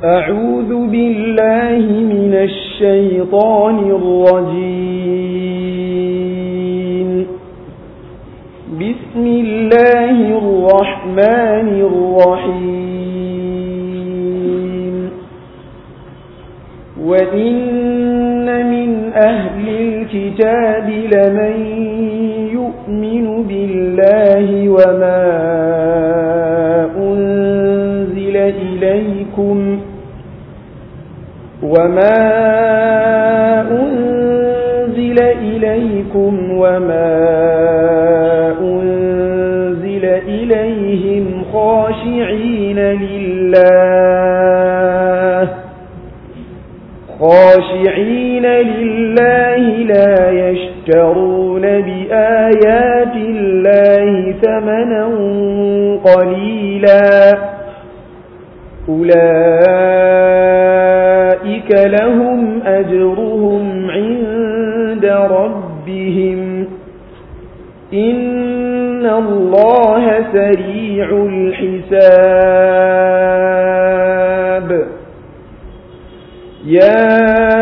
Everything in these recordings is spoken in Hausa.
أعوذ بالله من الشيطان الرجيم بسم الله الرحمن الرحيم وإن من أهل الكتاب لمن يؤمن بالله وما أنزل إليكم وما أنزل إليكم وما أنزل إليهم خاشعين لله خاشعين لله لا يشترون بآيات الله ثمنا قليلا أولئك لهم أجرهم عند ربهم إن الله سريع الحساب يا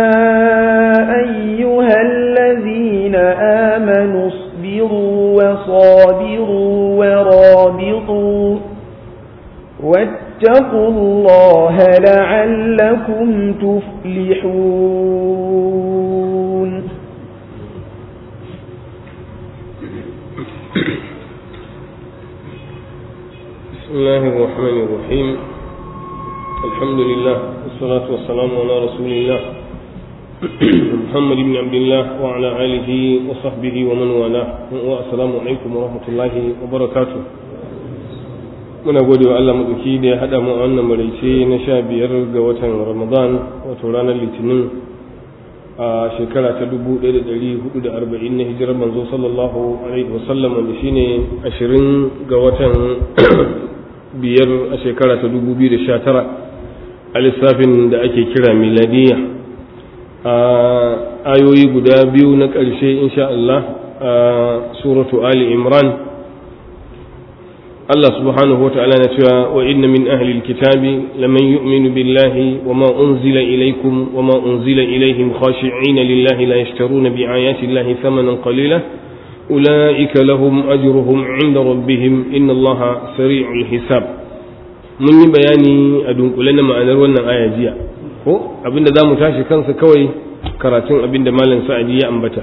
أيها الذين آمنوا اصبروا وصابروا ورابطوا واتقوا الله لعلكم تفلحون بسم الله الرحمن الرحيم الحمد لله والصلاة والسلام على رسول الله محمد بن عبد الله وعلى آله وصحبه ومن والاه والسلام عليكم ورحمة الله وبركاته muna gode wa Allah maɗauki da ya haɗa mu a wannan maraice na sha biyar ga watan Ramadan wato ranar Litinin a shekara ta dubu ɗaya da ɗari hudu da arba'in na hijirar manzo sallallahu alaihi wasallam wanda shine ashirin ga watan biyar a shekara ta dubu biyu da sha tara a lissafin da ake kira miladiya a ayoyi guda biyu na ƙarshe insha Allah a suratu Ali Imran Allah subhanahu wa ta'ala na cewa wa inna min ahli alkitabi laman yu'minu billahi wa ma unzila ilaykum wa ma unzila ilayhim khashi'ina lillahi la yashtaruna bi ayati llahi thamanan qalila ulaika lahum ajruhum 'inda rabbihim inna allaha sari'ul hisab mun yi bayani a dunkule na ma'anar wannan aya jiya ko abinda zamu tashi kansa kawai karatun abinda malam sa'adi ya ambata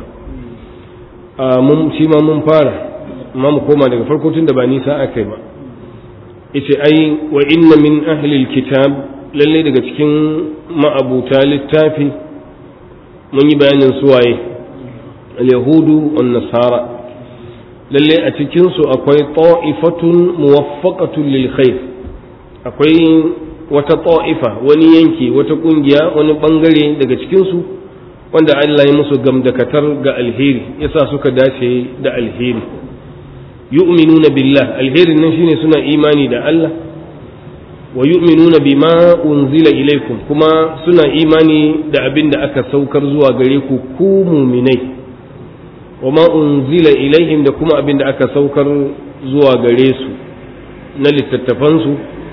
mun shi ma mun fara amma mu koma daga farko tun da ba nisa aka yi ba ita ai wa inna min ahlil kitab lalle daga cikin ma'abuta littafi mun yi bayanin suwaye al-yahudu wan nasara lalle a cikin su akwai ta'ifatun muwaffaqatun lil khair akwai wata ta'ifa wani yanki wata kungiya wani bangare daga cikin su wanda Allah ya musu gamdakatar ga alheri yasa suka dace da alheri yu'minuna billah alherin nan shine suna imani da Allah wa yu'minuna bima unzila ilaikum kuma suna imani da abin da aka saukar zuwa gare ku ku muminai wa ma unzila ilaihim da kuma abin da aka saukar zuwa gare su na littattafansu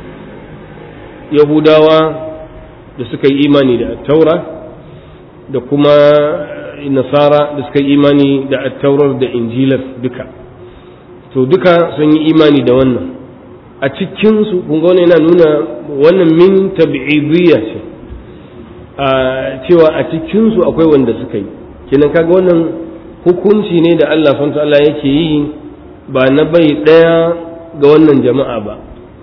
yahudawa da suka yi imani da taura da kuma nasara da suka yi imani da attaurar da injilar duka to duka sun yi imani da wannan a cikinsu kun ga yana nuna wannan min tab'idiyya ce a cewa a cikinsu akwai wanda suka yi kenan kaga wannan hukunci ne da Allah subhanahu Allah yake yi ba na bai daya ga wannan jama'a ba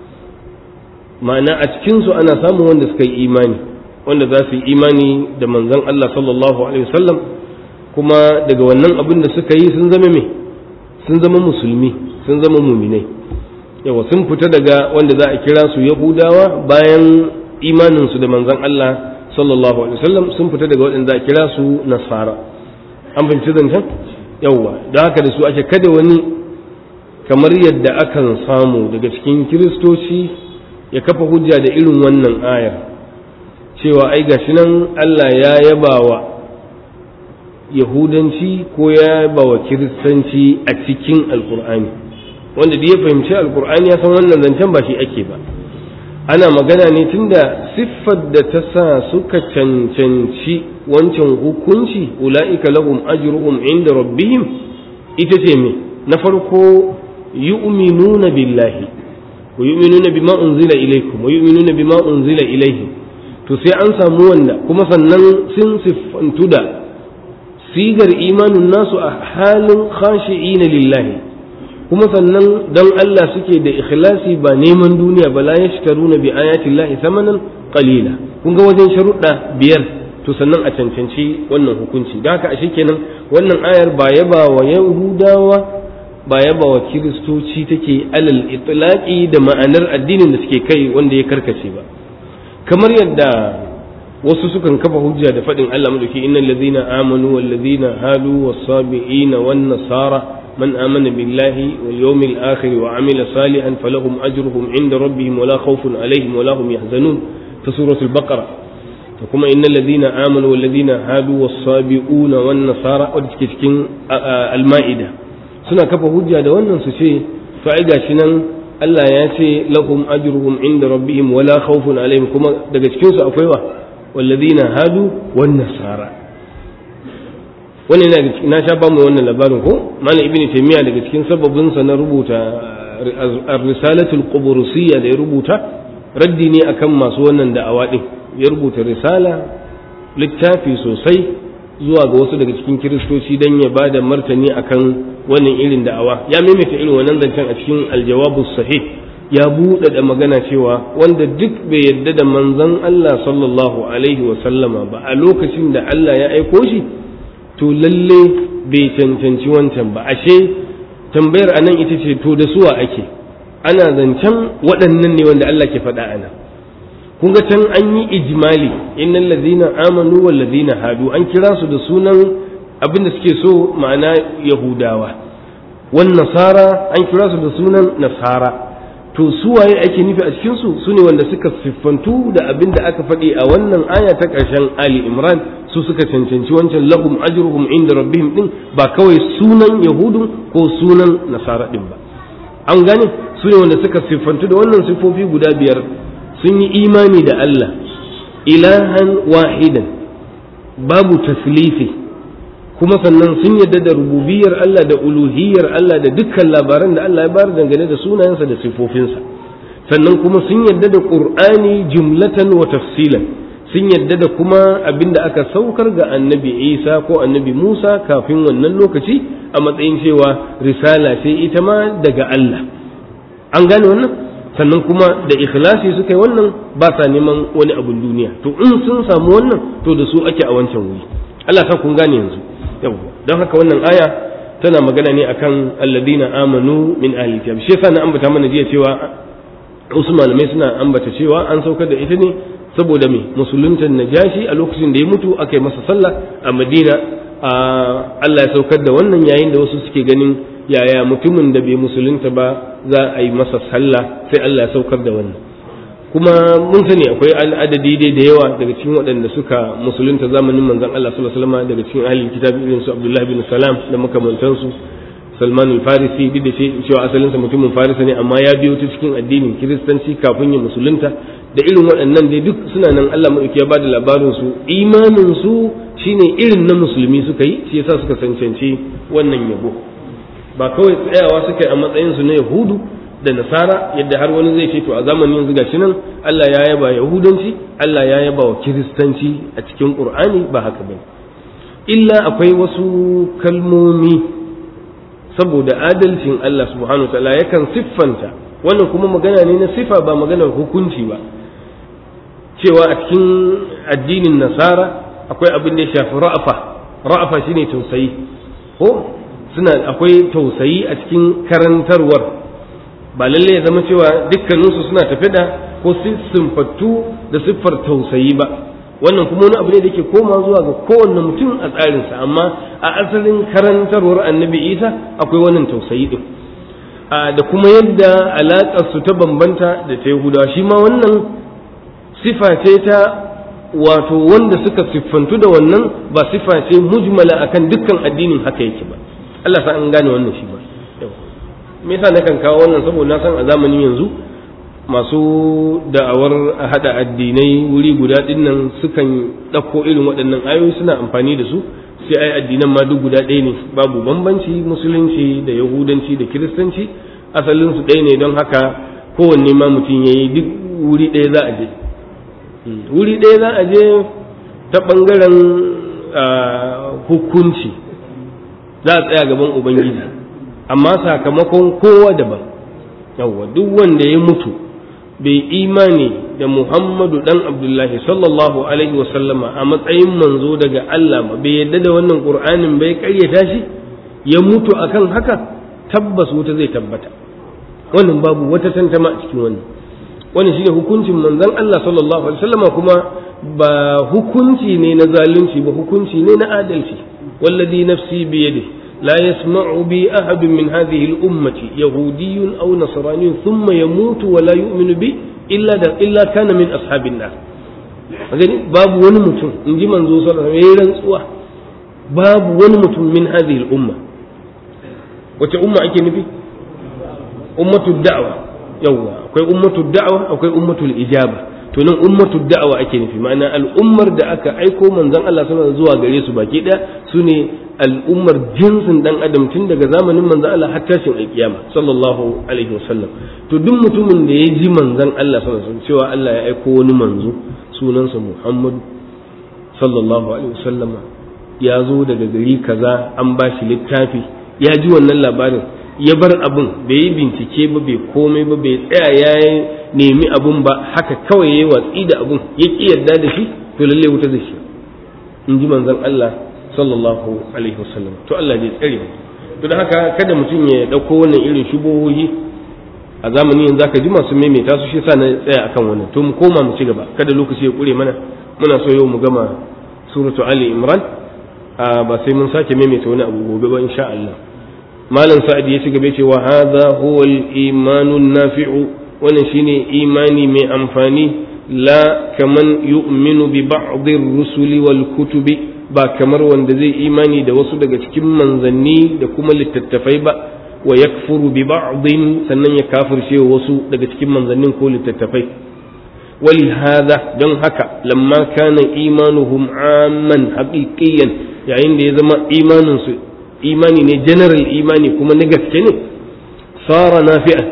ma'ana a cikinsu ana samun wanda suka yi imani wanda za su yi imani da manzon Allah sallallahu alaihi wasallam kuma daga wannan abin da suka yi sun zama me sun zama musulmi sun zama muminai yawa sun fita daga wanda za a kira su yahudawa bayan imaninsu da manzon Allah sallallahu alaihi wasallam sun fita daga waɗanda za a kira su nasara an fahimci zancen yawa da haka da su ake kada wani kamar yadda akan samu daga cikin kiristoci ya kafa hujja da irin wannan ayar cewa ai gashi nan Allah ya yaba wa yahudanci ko ya yaba wa kiristanci a cikin alkur'ani wanda da ya fahimci alkur'ani ya san wannan zancen ba shi ake ba ana magana ne tunda siffar da ta sa suka cancanci wancan hukunci ula'ika lahum ajruhum inda rabbihim ita ce me na farko yu'minuna billahi wa yu'minuna bima unzila ilaykum wa yu'minuna bima unzila ilayhim to sai an samu wanda kuma sannan sun siffantu da sigar imanin nasu a halin khashi'ina lillahi kuma sannan don Allah suke da ikhlasi ba neman duniya ba la yashtaruna bi ayati llahi thamanan qalila kun ga wajen sharuɗa biyar to sannan a cancanci wannan hukunci da haka ashe kenan wannan ayar ba yaba wa yahudawa ba yaba wa kiristoci take alal itlaqi da ma'anar addinin da suke kai wanda ya karkace ba kamar yadda wasu sukan kafa hujja da faɗin Allah madauki innal ladhina amanu wal ladhina hadu was sabiina wan nasara من آمن بالله واليوم الآخر وعمل صالحا فلهم أجرهم عند ربهم ولا خوف عليهم ولا هم يحزنون في سورة البقرة فكما إن الذين آمنوا والذين هادوا والصابئون والنصارى ودكتكين المائدة سنة كفى هجة دوانا سشي فعيدا شنن Allah ya ce lahum ajruhum inda rabbihim wala khawfun alaihim kuma daga cikin su akwai wa walladhina hadu wan nasara wannan na sha bamu wannan labarin ko malam ibnu taymiya daga cikin sababin sa na rubuta ar-risalatul qubrusiyya da ya rubuta raddi ne akan masu wannan da'awa din ya rubuta risala littafi sosai zuwa ga wasu daga cikin kiristoci dan ya bada martani akan wannan irin da'awa ya maimaita irin wannan zancen a cikin aljawabus sahih ya buɗe da magana cewa wanda duk bai yarda da manzon Allah sallallahu alaihi wa sallama ba a lokacin da Allah ya aiko shi to lalle bai cancanci wancan ba ashe tambayar anan ita ce to da suwa ake ana zancen waɗannan ne wanda Allah ke faɗa ana kun ga can an yi ijmali innal ladina amanu wal ladina hadu an kira su da sunan abin da suke so ma'ana yahudawa wan nasara an kira su da sunan nasara to su waye ake nufi a cikin su sune wanda suka siffantu da abin da aka faɗi a wannan aya ta ƙarshen Ali Imran su suka cancanci wancan lahum ajruhum inda rabbihim din ba kawai sunan yahudun ko sunan nasara din ba an gane su ne wanda suka siffantu da wannan siffofi guda biyar sun yi imani da Allah ilahan wahidan babu taslifi kuma sannan sun yadda da rububiyar Allah da uluhiyar Allah da dukkan labaran da Allah ya bayar dangane da sunayensa da sifofinsa sannan kuma sun yadda da Qur'ani jumlatan wa tafsilan sun yadda da kuma abinda aka saukar ga annabi Isa ko annabi Musa kafin wannan lokaci a matsayin cewa risala ce ita ma daga Allah an gane wannan sannan kuma da ikhlasi suka yi wannan ba sa neman wani abun duniya to in sun samu wannan to da su ake a wancan wuri Allah sa kun gane yanzu yau don haka wannan aya tana magana ne akan alladina amanu min ahli kitab shi yasa na ambata mana jiya cewa wasu malamai suna ambata cewa an saukar da ita ne saboda me musuluntan najashi a lokacin da ya mutu aka yi masa sallah a madina Allah ya saukar da wannan yayin da wasu suke ganin yaya mutumin da bai musulunta ba za a yi masa sallah sai Allah ya saukar da wannan kuma mun sani akwai adadi dai da yawa daga cikin waɗanda suka musulunta zamanin manzon Allah sallallahu alaihi wasallam daga cikin ahlul kitab irin su Abdullah bin Salam da makamantansu Salman al-Farisi duk da cewa asalinsa mutumin Farisa ne amma ya biyo ta cikin addinin Kiristanci kafin ya musulunta da irin waɗannan dai duk suna nan Allah madauki ya bada labarin su imanin su shine irin na musulmi suka yi shi yasa suka cancanci wannan yabo ba kawai tsayawa suka yi a matsayin su na Yahudu da nasara yadda har wani zai ce to a zamanin yanzu gashi nan Allah ya yaba yahudanci Allah ya yaba wa kiristanci a cikin qur'ani ba haka bane illa akwai wasu kalmomi saboda adalcin Allah subhanahu wa ta'ala yakan siffanta wannan kuma magana ne na sifa ba maganar hukunci ba cewa a cikin addinin nasara akwai abin da ya shafi ra'afa ra'afa shine tausayi ko suna akwai tausayi a cikin karantarwar ba lalle ya zama cewa dukkaninsu suna tafi da ko simfattu da siffar tausayi ba wannan kuma wani abu ne da ke koma zuwa ga kowanne mutum a tsarinsa amma a asalin karantarwar annabi isa akwai wannan tausayi din da kuma yadda alaƙar su ta bambanta da ta yahudawa shi ma wannan sifa ce ta wato wanda suka siffantu da wannan ba sifa ce mujmala akan dukkan addinin haka yake ba Allah sa an gane wannan shi ba me yasa nakan kawo wannan saboda na san a zamanin yanzu masu da'awar a hada addinai wuri guda dinnan sukan ɗauko irin waɗannan ayoyi suna amfani da su sai ai addinan ma duk guda ɗaya ne babu bambanci musulunci da yahudanci da kiristanci asalin su ɗaya ne don haka kowanne ma mutum ya yi duk wuri ɗaya za a je wuri ɗaya za a je ta ɓangaren hukunci za a tsaya gaban ubangiji amma sakamakon kowa daban yawwa duk wanda ya mutu bai imani da muhammadu dan abdullahi sallallahu alaihi wasallama a matsayin manzo daga allah ba bai yadda da wannan qur'anin bai karyata shi ya mutu akan haka tabbas wuta zai tabbata wannan babu wata tantama a cikin wannan wannan shine hukuncin manzon allah sallallahu alaihi wasallama kuma ba hukunci ne na zalunci ba hukunci ne na adalci wallazi nafsi biyadihi لا يسمع بي أحد من هذه الأمة يهودي أو نصراني ثم يموت ولا يؤمن بي إلا دا إلا كان من أصحاب النار gani babu wani mutum in ji manzo sallallahu alaihi wasallam rantsuwa babu wani mutum min hadhihi al-umma wace umma ake nufi ummatu da'wa yawa akwai ummatu da'wa akwai ummatu ijaba to nan ummatu da'wa ake nufi ma'ana al'ummar da aka aiko manzon Allah sallallahu zuwa gare su baki daya sune al'ummar jinsin dan adam tun daga zamanin manzon Allah har tashin alkiyama sallallahu alaihi wasallam to duk mutumin da ya ji manzon Allah sallallahu alaihi wasallam cewa Allah ya aiko wani manzo sunansa Muhammad sallallahu alaihi wasallama ya zo daga gari kaza an ba shi littafi ya ji wannan labarin ya bar abun bai yi bincike ba bai komai ba bai tsaya ya nemi abun ba haka kawai ya yi watsi da abun ya ki yarda da shi to lalle wuta da shi in ji manzon Allah sallallahu alaihi wasallam to Allah zai tsare mu to da haka kada mutum ya dauko wannan irin shubuhohi a zamanin yanzu zaka ji masu maimaita su shi yasa na tsaya akan wannan to mu koma mu ci gaba kada lokaci ya kure mana muna so yau mu gama suratu ali imran ba sai mun sake maimaita wani abu gobe ba insha Allah malam sa'ad ya ci gaba ce wa hadha huwa al-imanu nafi'u wannan shine imani mai amfani la kaman yu'minu bi ba'd ar-rusuli wal kutubi ba kamar wanda zai imani da wasu daga cikin manzanni da kuma littattafai ba wa yakfuru bi ba'din sannan ya kafirce wasu daga cikin manzannin ko littattafai ولهذا don haka lamma kana imanuhum amman haqiqiyan yayin da ya zama imanin su imani ne general imani kuma na gaske ne sara nafi'a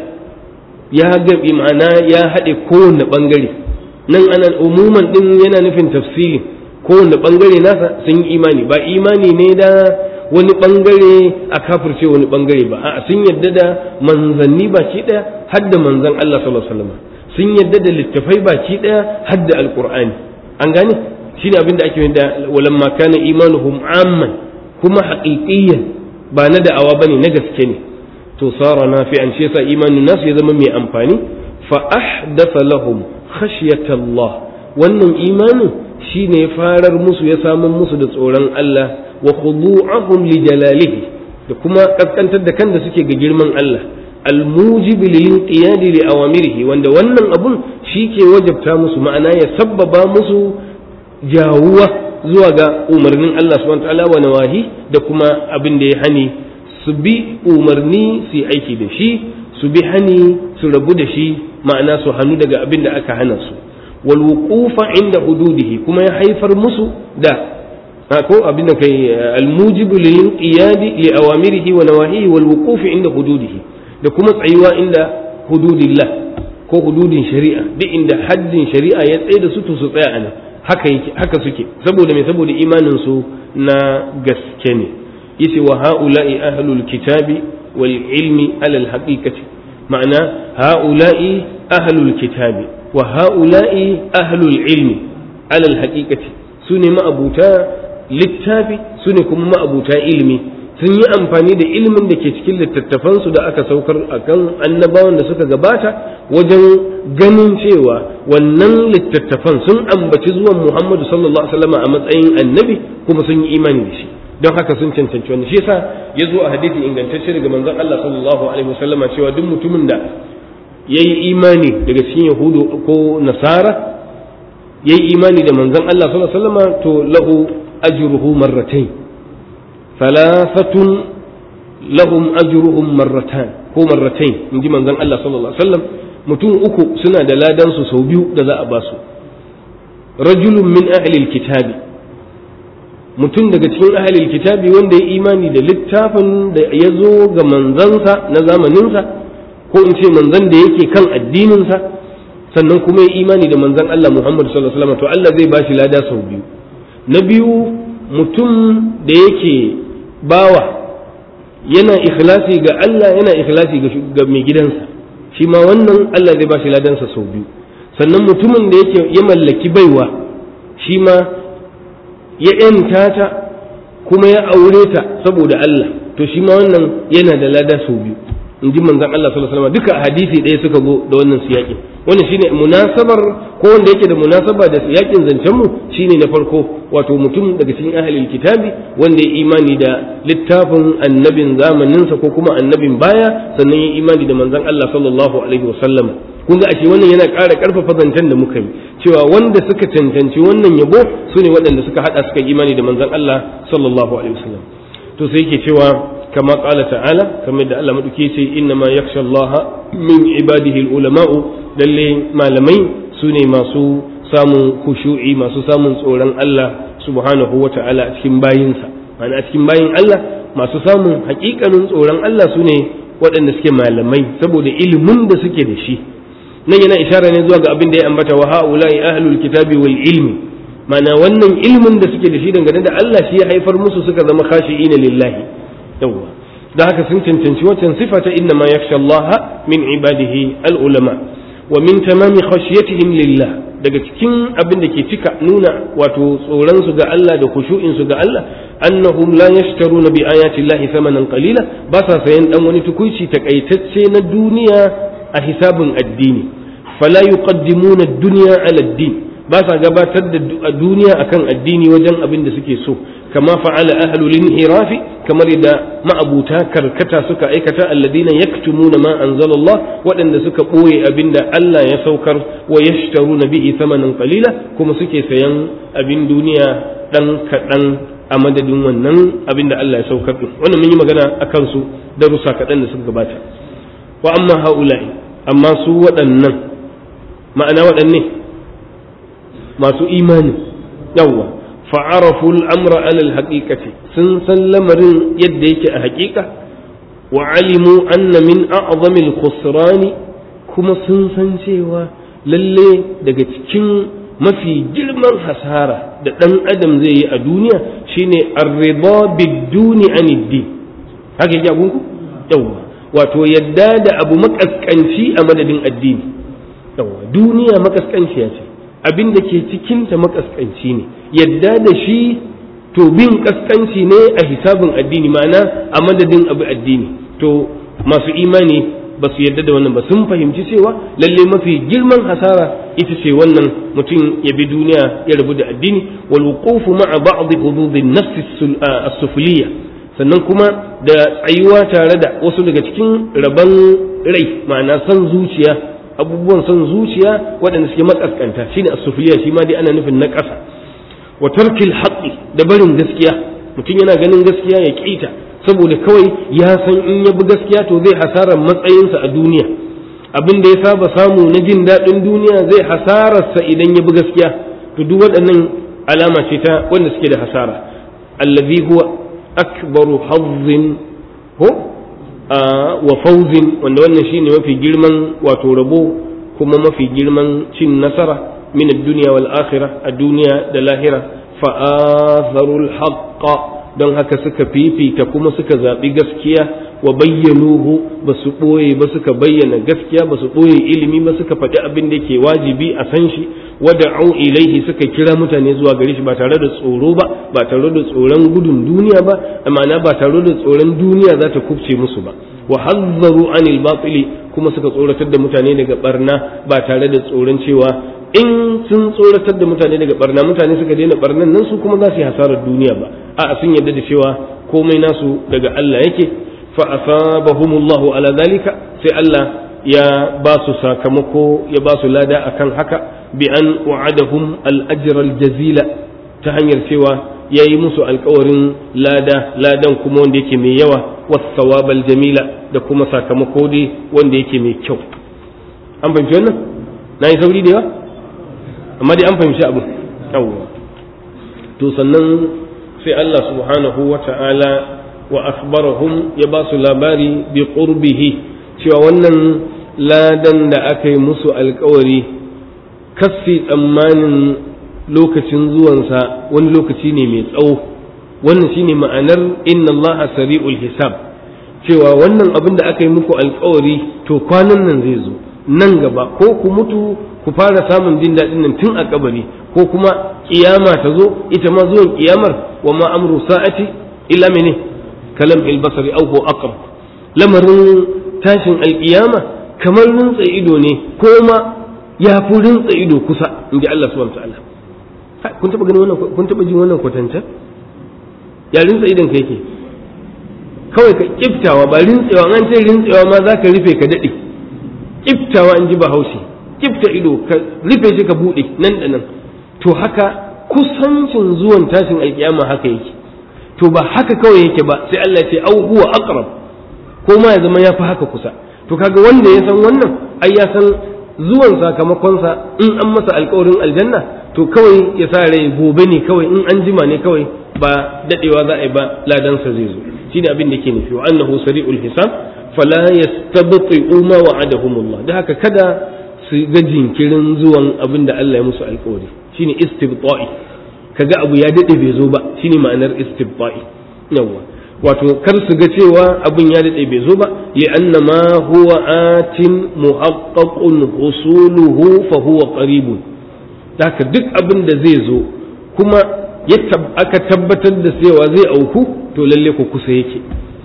ya ga ma'ana ya haɗe kowanne ɓangare nan ana umuman ɗin yana nufin tafsiri kowanne ɓangare nasa sun yi imani ba imani ne da wani ɓangare a kafirce wani ɓangare ba a sun yadda da manzanni baki ɗaya har da manzan Allah sallallahu alaihi wasallam sun yadda da littafai baki ɗaya har da alqur'ani an gane shine abin da ake da walamma kana imanuhum amman kuma haqiqiyyan ba na da'awa bane na gaske ne to sara nafi'an shi yasa imanin nasu ya zama mai amfani fa ahdatha lahum khashyata Allah wannan imanin shine farar musu ya samun musu da tsoron Allah wa khudu'ahum li jalalihi da kuma kaskantar da kan da suke ga girman Allah almujibi lil inqiyadi li awamirihi wanda wannan abun shi ke wajabta musu ma'ana ya sabbaba musu jawuwa zuwa ga umarnin Allah subhanahu wa ta'ala wa nawahi da kuma abin da ya hani su bi umarni su yi aiki da shi su bi hani su rabu da shi ma'ana su hannu daga abin da aka hana su wal wuqufa inda hududihi kuma ya haifar musu da ko abin da kai al mujibu lil qiyadi li awamirihi wa nawahihi wal wuqufi inda hududihi da kuma tsayuwa inda hududillah ko hududin shari'a duk inda haddin shari'a ya tsaye da su to su tsaya anan haka yake haka suke saboda me saboda imanin su na gaske ne yace wa haula'i ahlul kitabi wal ilmi alal haqiqati ma'ana haula'i ahlul kitabi wa haula'i ahlul ilmi alal haqiqati sune ma'abuta littafi sune kuma ma'abuta ilmi sun yi amfani da ilimin da ke cikin littattafansu da aka saukar akan annabawan da suka gabata wajen ganin cewa wannan littattafan sun ambaci zuwan Muhammadu sallallahu alaihi wasallam a matsayin annabi kuma sun yi imani da shi don haka sun cancanci wannan shi yasa ya zo a hadisi ingantacce daga manzon Allah sallallahu alaihi wasallama cewa duk mutumin da yayi imani daga cikin yahudu ko nasara yayi imani da manzon Allah sallallahu alaihi wasallama to lahu ajruhu marratayn thalathatun lahum ajruhum marratan ko marratayn inji manzon Allah sallallahu alaihi wasallam mutum uku suna da ladan su sau biyu da za a ba su rajulun min ahlil kitabi mutum daga cikin ahlil kitabi wanda ya imani da littafin da ya zo ga manzansa na zamaninsa ko in ce manzan da yake kan addininsa sannan kuma ya imani da manzan Allah Muhammad sallallahu alaihi wasallam to Allah zai bashi lada sau biyu na biyu mutum da yake bawa yana ikhlasi ga Allah yana ikhlasi ga mai gidansa shi ma wannan Allah zai bashi ladansa sau biyu sannan mutumin da yake ya mallaki baiwa shi ma ya ‘yanta ta kuma ya aure ta saboda Allah to shi ma wannan yana da lada sau biyu in ji manzan Allah sallallahu alaihi wasallam duka hadisi ɗaya suka zo da wannan siyaƙin wannan shine munasabar ko wanda yake da munasaba da siyaƙin zancen mu shine na farko wato mutum daga cikin ahlul kitabi wanda ya imani da littafin annabin zamaninsa ko kuma annabin baya sannan ya imani da manzan Allah sallallahu alaihi wasallam kun ga ashe wannan yana ƙara ƙarfafa zancen da muka yi cewa wanda suka cancanci wannan yabo su ne waɗanda suka haɗa suka imani da manzon Allah sallallahu alaihi wasallam to sai yake cewa kama qala ta'ala kamar da Allah maduke ce inna ma yakhsha Allah min ibadihi ulama'u lalle malamai su ne masu samun khushu'i masu samun tsoron Allah subhanahu wa ta'ala a cikin bayinsa ma'ana a cikin bayin Allah masu samun haƙiƙanin tsoron Allah su ne waɗanda suke malamai saboda ilimin da suke da shi nan yana ishara ne zuwa ga abin da ya ambata wa ha'ula'i ahlul kitabi wal ilmi mana wannan ilmin da suke da shi dangane da Allah shi ya haifar musu suka zama khashi'ina lillahi yawwa da haka sun cancanci wancan sifa ta inna ma yakhsha Allah min ibadihi al ulama wa min tamami khashyatihim lillah daga cikin abin da ke cika nuna wato tsoron su ga Allah da khushu'in su ga Allah annahum la yashtaruna bi ayati Allah thamanan qalila ba sa sayan dan wani tukuici takaitacce na duniya a hisabin addini fala yuqaddimuna ad-dunya ala ad-din ba sa gabatar da duniya akan addini wajen abin da suke so kama fa'ala ahlul inhirafi kamar da ma'abuta karkata suka aikata alladina yaktumuna ma anzalallah waɗanda suka ɓoye abin da Allah ya saukar wa yashtaruna bihi thamanan qalila kuma suke sayan abin duniya dan kaɗan a madadin wannan abin da Allah ya saukar din wannan mun yi magana akan su darussa kaɗan da suka gabata wa amma haula'i amma su waɗannan ma'ana waɗanne masu imani yawwa fa'arafu al'amra alal haƙiƙati sun san lamarin yadda yake a haƙiƙa wa alimu anna min a'zamil khusrani kuma sun san cewa lalle daga cikin mafi girman hasara da ɗan adam zai yi a duniya shine arriba biduni aniddi haka yake abunku yawwa wato yadda da abu makaskanci a madadin addini yawwa duniya makaskanciya ce abin da ke cikinta makaskanci ne yadda da shi to bin kaskanci ne a hisabin addini ma'ana a madadin abu addini to masu imani ba su yadda da wannan ba sun fahimci cewa lalle mafi girman hasara ita ce wannan mutum ya bi duniya ya rabu da addini wal wuqufu ma'a ba'd hududin nafs as-sufliyya sannan kuma da tsayuwa tare da wasu daga cikin rabon rai ma'ana son zuciya abubuwan son zuciya waɗanda suke makaskanta shine as-sufliya shi ma dai ana nufin na ƙasa wa tarkil haqqi da barin gaskiya mutum yana ganin gaskiya ya kita saboda kawai ya san in ya bi gaskiya to zai hasarar matsayinsa a duniya abin da ya saba samu na jin daɗin duniya zai hasararsa idan ya bi gaskiya to duk waɗannan alama ce ta wanda suke da hasara allazi huwa akbaru hazzin ko wa fauzin wanda wannan shine mafi girman wato rabo kuma mafi girman cin nasara min ad-dunya wal akhirah a duniya da lahira fa atharul haqqa don haka suka fifita kuma suka zaɓi gaskiya wa bayyanuhu ba su ɓoye ba suka bayyana gaskiya ba su ɓoye ilimi ba suka faɗi abin da ke wajibi a san shi wada'u ilaihi suka kira mutane zuwa gare shi ba tare da tsoro ba ba tare da tsoron gudun duniya ba ma'ana ba tare da tsoron duniya za ta kubce musu ba wa hazzaru anil batili kuma suka tsoratar da mutane daga barna ba tare da tsoron cewa in sun tsoratar da mutane daga barna mutane suka daina barnan nan su kuma za su yi hasarar duniya ba a sun yarda da cewa komai nasu daga Allah yake fa asabahumullahu ala zalika sai Allah ya ba su sakamako ya ba su lada akan haka bi an wa'adahum al-ajr al-jazila ta hanyar cewa ya yi musu alkawarin lada ladan kuma wanda yake mai yawa was jamila da kuma sakamako dai wanda yake mai kyau an fahimci wannan na yi sauri da yawa amma dai an fahimci abu yawwa to sannan sai Allah subhanahu wa ta'ala wa akhbarahum ya ba su labari bi qurbihi cewa wannan ladan da aka yi musu alkawari kassi tsammanin lokacin zuwansa wani lokaci ne mai tsawo wannan shine ma'anar inna allaha sari'ul hisab cewa wannan abin da aka yi muku alkawari to kwanan nan zai zo nan gaba ko ku mutu ku fara samun jin daɗin nan tun a kabari ko kuma kiyama ta zo ita ma zuwan kiyamar wa ma amru sa'ati illa mene kalam albasari aw huwa aqrab lamarin tashin alkiyama kamar rintsa ido ne ko ma ya fi rintsa ido kusa inji Allah subhanahu wa ta'ala kun taba ganin wannan kun taba jin wannan kwatancan ya rintsa idon ka yake kawai ka kiftawa ba rintsewa an ce rintsewa ma za ka rufe ka daɗe kiftawa in ji bahaushe kifta ido ka rufe shi ka buɗe nan da nan to haka kusancin zuwan tashin alkiyama haka yake to ba haka kawai yake ba sai Allah ce au huwa aqrab ko ma ya zama ya fi haka kusa to kaga wanda ya san wannan ai ya san zuwan sakamakonsa in an masa alkawarin aljanna to kawai ya sa rai gobe ne kawai in an jima ne kawai ba dadewa za a yi ba ladansa zai zo shine abin da ke nufi wa annahu sari'ul hisab fala yastabti'u ma wa'adahumullah da haka kada su ga jinkirin zuwan abin da Allah ya musu alkawari shine istibta'i kaga abu ya dade bai zo ba shine ma'anar istibta'i yawa wato kar su ga cewa abin ya dade bai zo ba li'anna ma huwa atin muhaqqaqun husuluhu fa huwa qaribun haka duk abin da zai zo kuma aka tabbatar da cewa zai auku to lalle ku kusa yake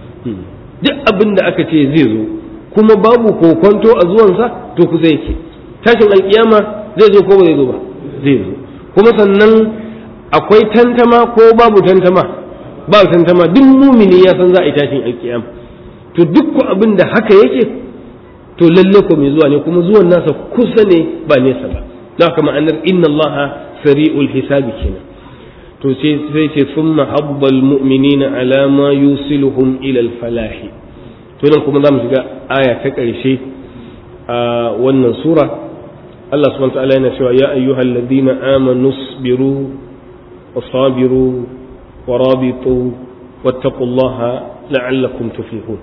duk abin da aka ce zai zo kuma babu kokonto a zuwansa to kusa yake tashin alkiyama zai zo ko ba zai zo ba zai zo kuma sannan akwai tantama ko babu tantama babu tantama duk mumini ya san za a yi tashin alkiyama to duk ko abin da haka yake to lalle ko mai zuwa ne kuma zuwan nasa kusa ne ba nesa ba da haka ma'anar inna allaha sari'ul hisabi kenan to sai ce sun mahabbal mu'minina ala ma yusiluhum ila falahi to nan kuma za mu shiga aya ta ƙarshe a wannan sura Allah subhanahu wa ta'ala yana cewa ya ayyuhal ladina amanu sabiru wa sabiru wa rabitu wattaqullaha la'allakum tuflihun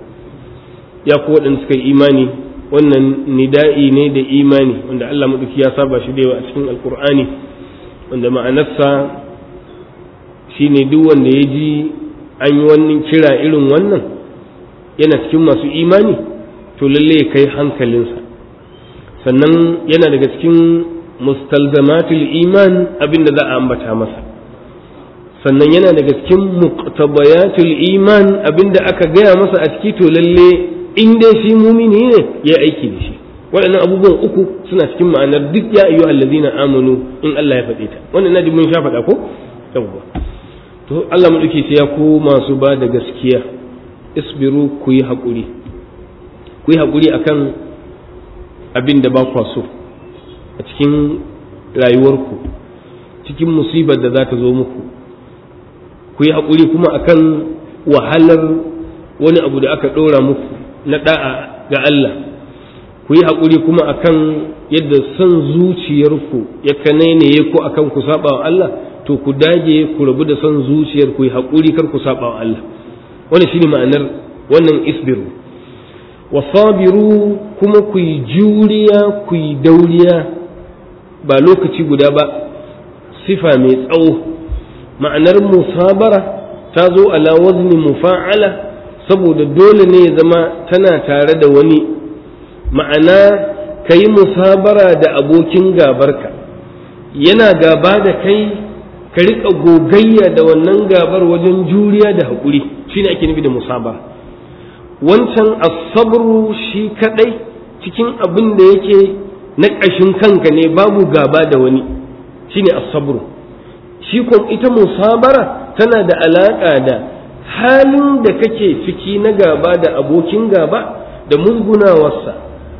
ya ku waɗanda suka yi imani wannan nida'i ne da imani wanda Allah maɗauki ya saba shi da yawa a cikin alkur'ani wanda ma'anarsa shine duk wanda ya ji an yi wannan kira irin wannan yana cikin masu imani to lalle ya kai hankalinsa sannan yana daga cikin mustalzamatul iman abin da za a ambata masa sannan yana daga cikin muqtabayatul iman abin da aka gaya masa a ciki to lalle in dai shi mumini ne ya aiki da shi waɗannan abubuwan uku suna cikin ma'anar duk ya ayyu allazina amanu in Allah ya faɗe ta wannan naji mun sha faɗa ko yawwa to Allah mu dake ce ya ku masu ba da gaskiya isbiru ku yi haƙuri ku yi haƙuri akan abin da ba kwa so a cikin rayuwarku cikin musibar da za ta zo muku ku yi haƙuri kuma akan wahalar wani abu da aka ɗora muku na ɗa'a ga Allah ku yi haƙuri kuma akan yadda son zuciyarku ya kanainaye ku akan ku saba wa Allah to ku dage ku rabu da son zuciyar ku yi haƙuri kar ku saba wa Allah wannan shine ma'anar wannan isbiru wa sabiru kuma ku yi juriya ku yi dauriya ba lokaci guda ba sifa mai tsawo ma'anar musabara ta zo ala wazni mufa'ala saboda dole ne ya zama tana tare da wani ma'ana ka yi musabara da abokin gabarka yana gaba da kai ka riƙa gogayya da wannan gabar wajen juriya da haƙuri shine ake nufi da musabara wancan asabru shi kadai cikin abin da yake na ƙashin kanka ne babu gaba da wani shine asabru shi kuma ita musabara tana da alaƙa da halin da kake ciki na gaba da abokin gaba da musgunawarsa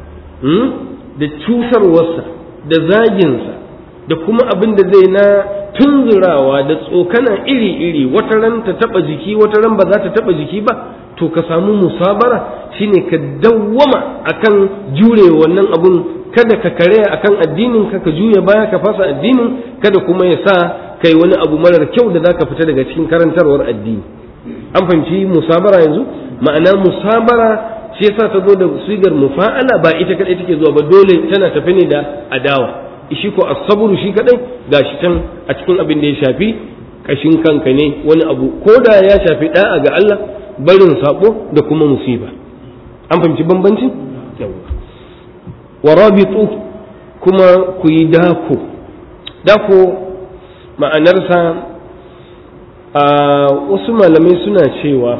da cutarwarsa da zaginsa da kuma abin da zai na tunzurawa da tsokana iri-iri wata ran ta taba jiki wata ran ba za ta taba jiki ba to ka samu musabara shine ka dawwama akan jure wannan abun kada ka karaya akan addinin ka ka juya baya ka fasa addinin kada kuma ya sa kai wani abu marar kyau da zaka fita daga cikin karantarwar addini an fahimci musabara yanzu ma'ana musabara shi yasa ta zo da sigar mufa'ala ba ita kadai take zuwa ba dole tana tafi ne da adawa shi ko as-sabru shi kadai gashi can a cikin abin da ya shafi kashin kanka ne wani abu ko da ya shafi da'a ga Allah barin sabo da kuma musiba an fahimci bambanci wa rabitu kuma ku yi dako dako ma'anarsa a wasu malamai suna cewa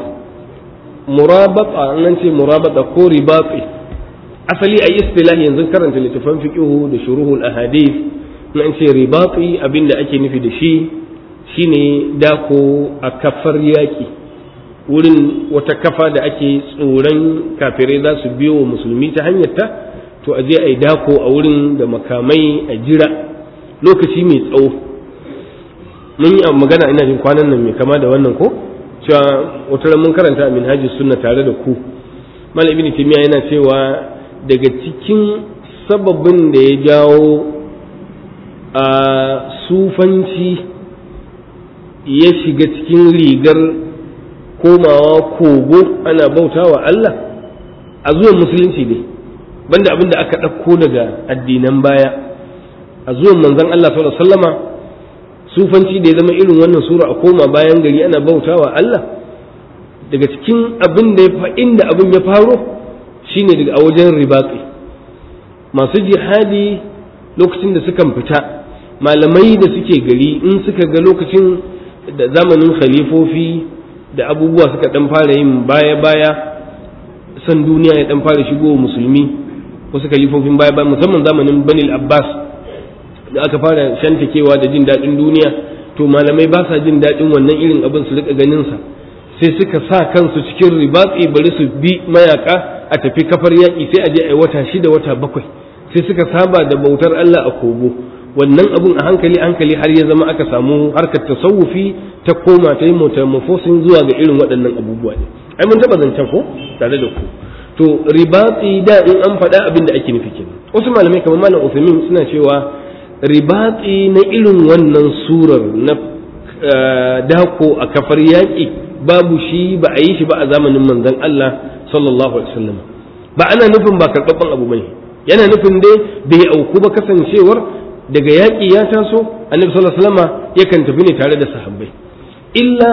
murabata nan ce murabata ko ribatsi asali a istilahi yanzu karanta littafan fiqihu da shuruhul ahadith nan ce ribatsi abinda ake nufi da shi shine dako a kafar yaki wurin wata kafa da ake tsoron kafirai za su biyo wa musulmi ta hanyarta to a je a yi dako a wurin da makamai a jira lokaci mai tsawo mun yi magana ina jin kwanan nan mai kama da wannan ko cewa wata mun karanta a minhaji sunna tare da ku malam ibn timiya yana cewa daga cikin sababin da ya jawo a sufanci ya shiga cikin rigar komawa kogo ana bautawa Allah a zuwan musulunci ne banda abin da aka ɗauko daga addinan baya a zuwan manzon Allah sallallahu alaihi wasallama sufanci da ya zama irin wannan sura a koma bayan gari ana bautawa Allah daga cikin abin da ya inda abin ya faro shine daga a wajen ribatsi masu jihadi lokacin da sukan fita malamai da suke gari in suka ga lokacin da zamanin khalifofi da abubuwa suka dan fara yin baya-baya san duniya ya dan fara shigo musulmi wasu kalifofin baya-baya musamman zamanin banil abbas da aka fara shantakewa da jin daɗin duniya to malamai ba sa jin daɗin wannan irin abin su rika ganin sa sai suka sa kansu cikin ribatsi bari su bi mayaka a tafi kafar yaƙi sai a je a wata shida wata bakwai sai suka saba da bautar Allah a kogo wannan abun a hankali hankali har ya zama aka samu harkar tasawufi ta koma ta yi metamorphosis zuwa ga irin waɗannan abubuwa ne ai mun taɓa zancen ko tare da ku to ribatsi da in an faɗa abin da ake nufi kenan wasu malamai kamar malam Uthaymeen suna cewa ribatsi na irin wannan surar na dako a kafar yaƙi babu shi ba a yi shi ba a zamanin manzon Allah sallallahu alaihi wasallam ba ana nufin ba karɓaɓɓen abu bane yana nufin dai bai auku ba kasancewar daga yaƙi ya taso annabi sallallahu alaihi wasallam yakan tafi ne tare da sahabbai illa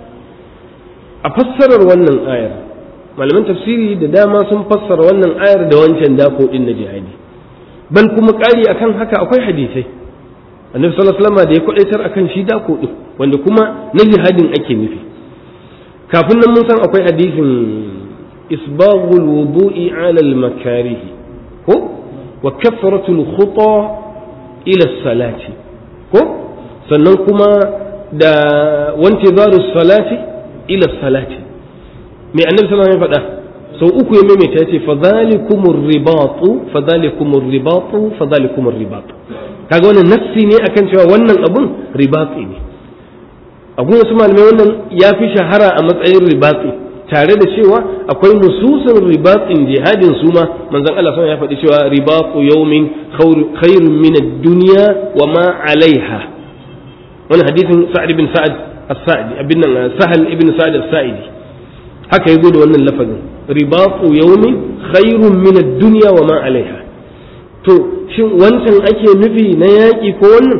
a fassarar wannan ayar malaman tafsiri da dama sun fassara wannan ayar da wancan dako din na jihadi bal kuma ƙari akan haka akwai hadisai annabi sallallahu alaihi wasallam da ya kwadaitar akan shi dako din wanda kuma na jihadin ake nufi kafin nan mun san akwai hadisin isbaghul wudu'i ala al makarihi ko wa kathratul khuta ila salati ko sannan kuma da wanti zaru salati ila salati mai annabi sallallahu alaihi faɗa sau uku ya maimaita ya ce fadhalikumur ribatu fadhalikumur ribatu fadhalikumur ribatu kaga wannan nassi ne akan cewa wannan abun ribati ne abun wasu malamai wannan ya fi shahara a matsayin ribati tare da cewa akwai nususin ribatin jihadin su ma manzon Allah ya faɗi cewa ribatu yawmin khairun min ad-dunya wa ma alaiha wannan hadisin sa'ad ibn sa'ad as-sa'idi abin nan sahal ibn sa'ad as-sa'idi haka ya da wannan lafazin ribatu yawmin khairun min ad-dunya wa ma alaiha to shin wancan ake nufi na yaƙi ko wannan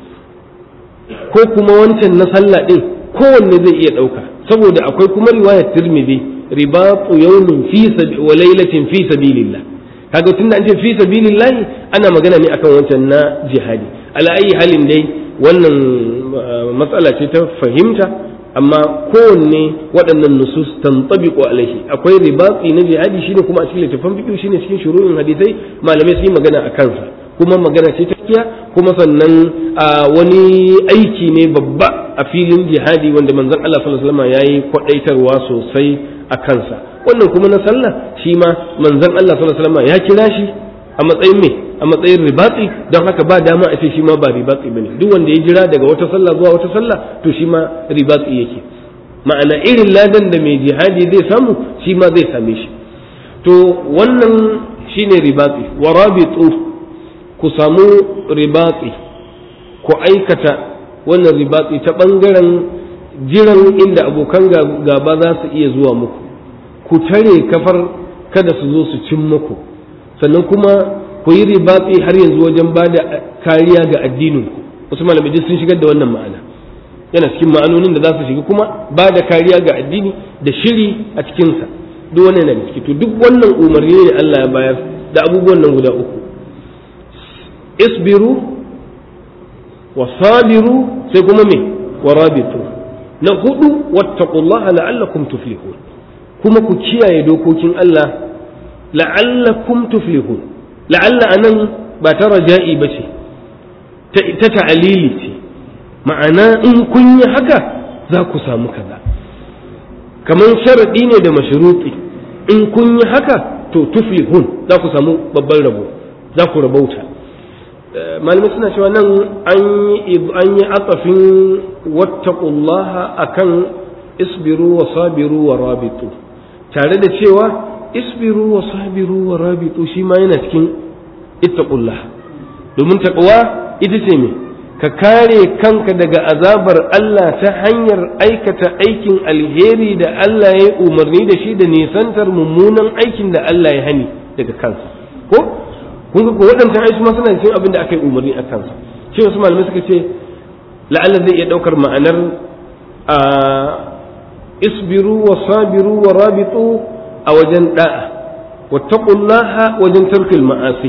ko kuma wancan na sallah din kowanne zai iya ɗauka saboda akwai kuma riwayar tirmidhi ribatu yawmin fi wa lailatin fi sabilillah kaga tunda an ce fi sabilillah ana magana ne akan wancan na jihadi ala ayi halin dai wannan matsala ce ta fahimta amma kowanne waɗannan nusus tantabiqu alaihi akwai ribatsi na jihadi shine kuma a cikin littafin fiqh shine cikin shuru'in hadisai malamai sun yi magana a kansa kuma magana ce ta kiya kuma sannan a wani aiki ne babba a filin jihadi wanda manzon Allah sallallahu alaihi wasallam yayi kwadaitarwa sosai a kansa wannan kuma na sallah shi ma manzon Allah sallallahu alaihi wasallam ya kira shi a matsayin me a matsayin ribatsi don haka ba dama a ce shi ma ba ribatsi bane duk wanda ya jira daga wata sallah zuwa wata sallah to shi ma ribatsi yake ma'ana irin ladan da mai jihadi zai samu shi ma zai same shi to wannan shine ribatsi wa rabitu ku samu ribatsi ku aikata wannan ribatsi ta ɓangaren jiran inda abokan gaba za su iya zuwa muku ku tare kafar kada su zo su cin muku sannan kuma ku yi ribatsi har yanzu wajen ba da kariya ga addininku wasu malamai sun shigar da wannan ma'ana yana cikin ma'anonin da za su shiga kuma ba da kariya ga addini da shiri a cikinsa duk wannan yana ciki to duk wannan umarni ne Allah ya bayar da abubuwan nan guda uku isbiru wa sabiru sai kuma me wa rabitu na hudu wattaqullaha la'allakum tuflihun kuma ku kiyaye dokokin Allah la'allakum tuflihun la'alla anan ba ta raja'i ba ce ta ta'alili ce ma'ana in kun yi haka za ku samu kaza kamar sharaɗi ne da mashruti in kun yi haka to tuflihun za ku samu babban rabo za ku rabauta malamai suna cewa nan an yi atsafin wattaqullaha akan isbiru wa sabiru wa rabitu tare da cewa isbiru wa sabiru wa rabitu shi ma yana cikin ittaqullah domin taqwa ita ce me ka kare kanka daga azabar Allah ta hanyar aikata aikin alheri da Allah ya umarni da shi da nisantar mummunan aikin da Allah ya hani daga kansa ko kun ga ko waɗancan aiki ma suna cikin abin da aka yi umarni a kansa shi wasu malamai suka ce la'alla zai iya ɗaukar ma'anar a isbiru wa sabiru wa rabitu a wajen da'a wattaqullaha wajen tarkil ma'asi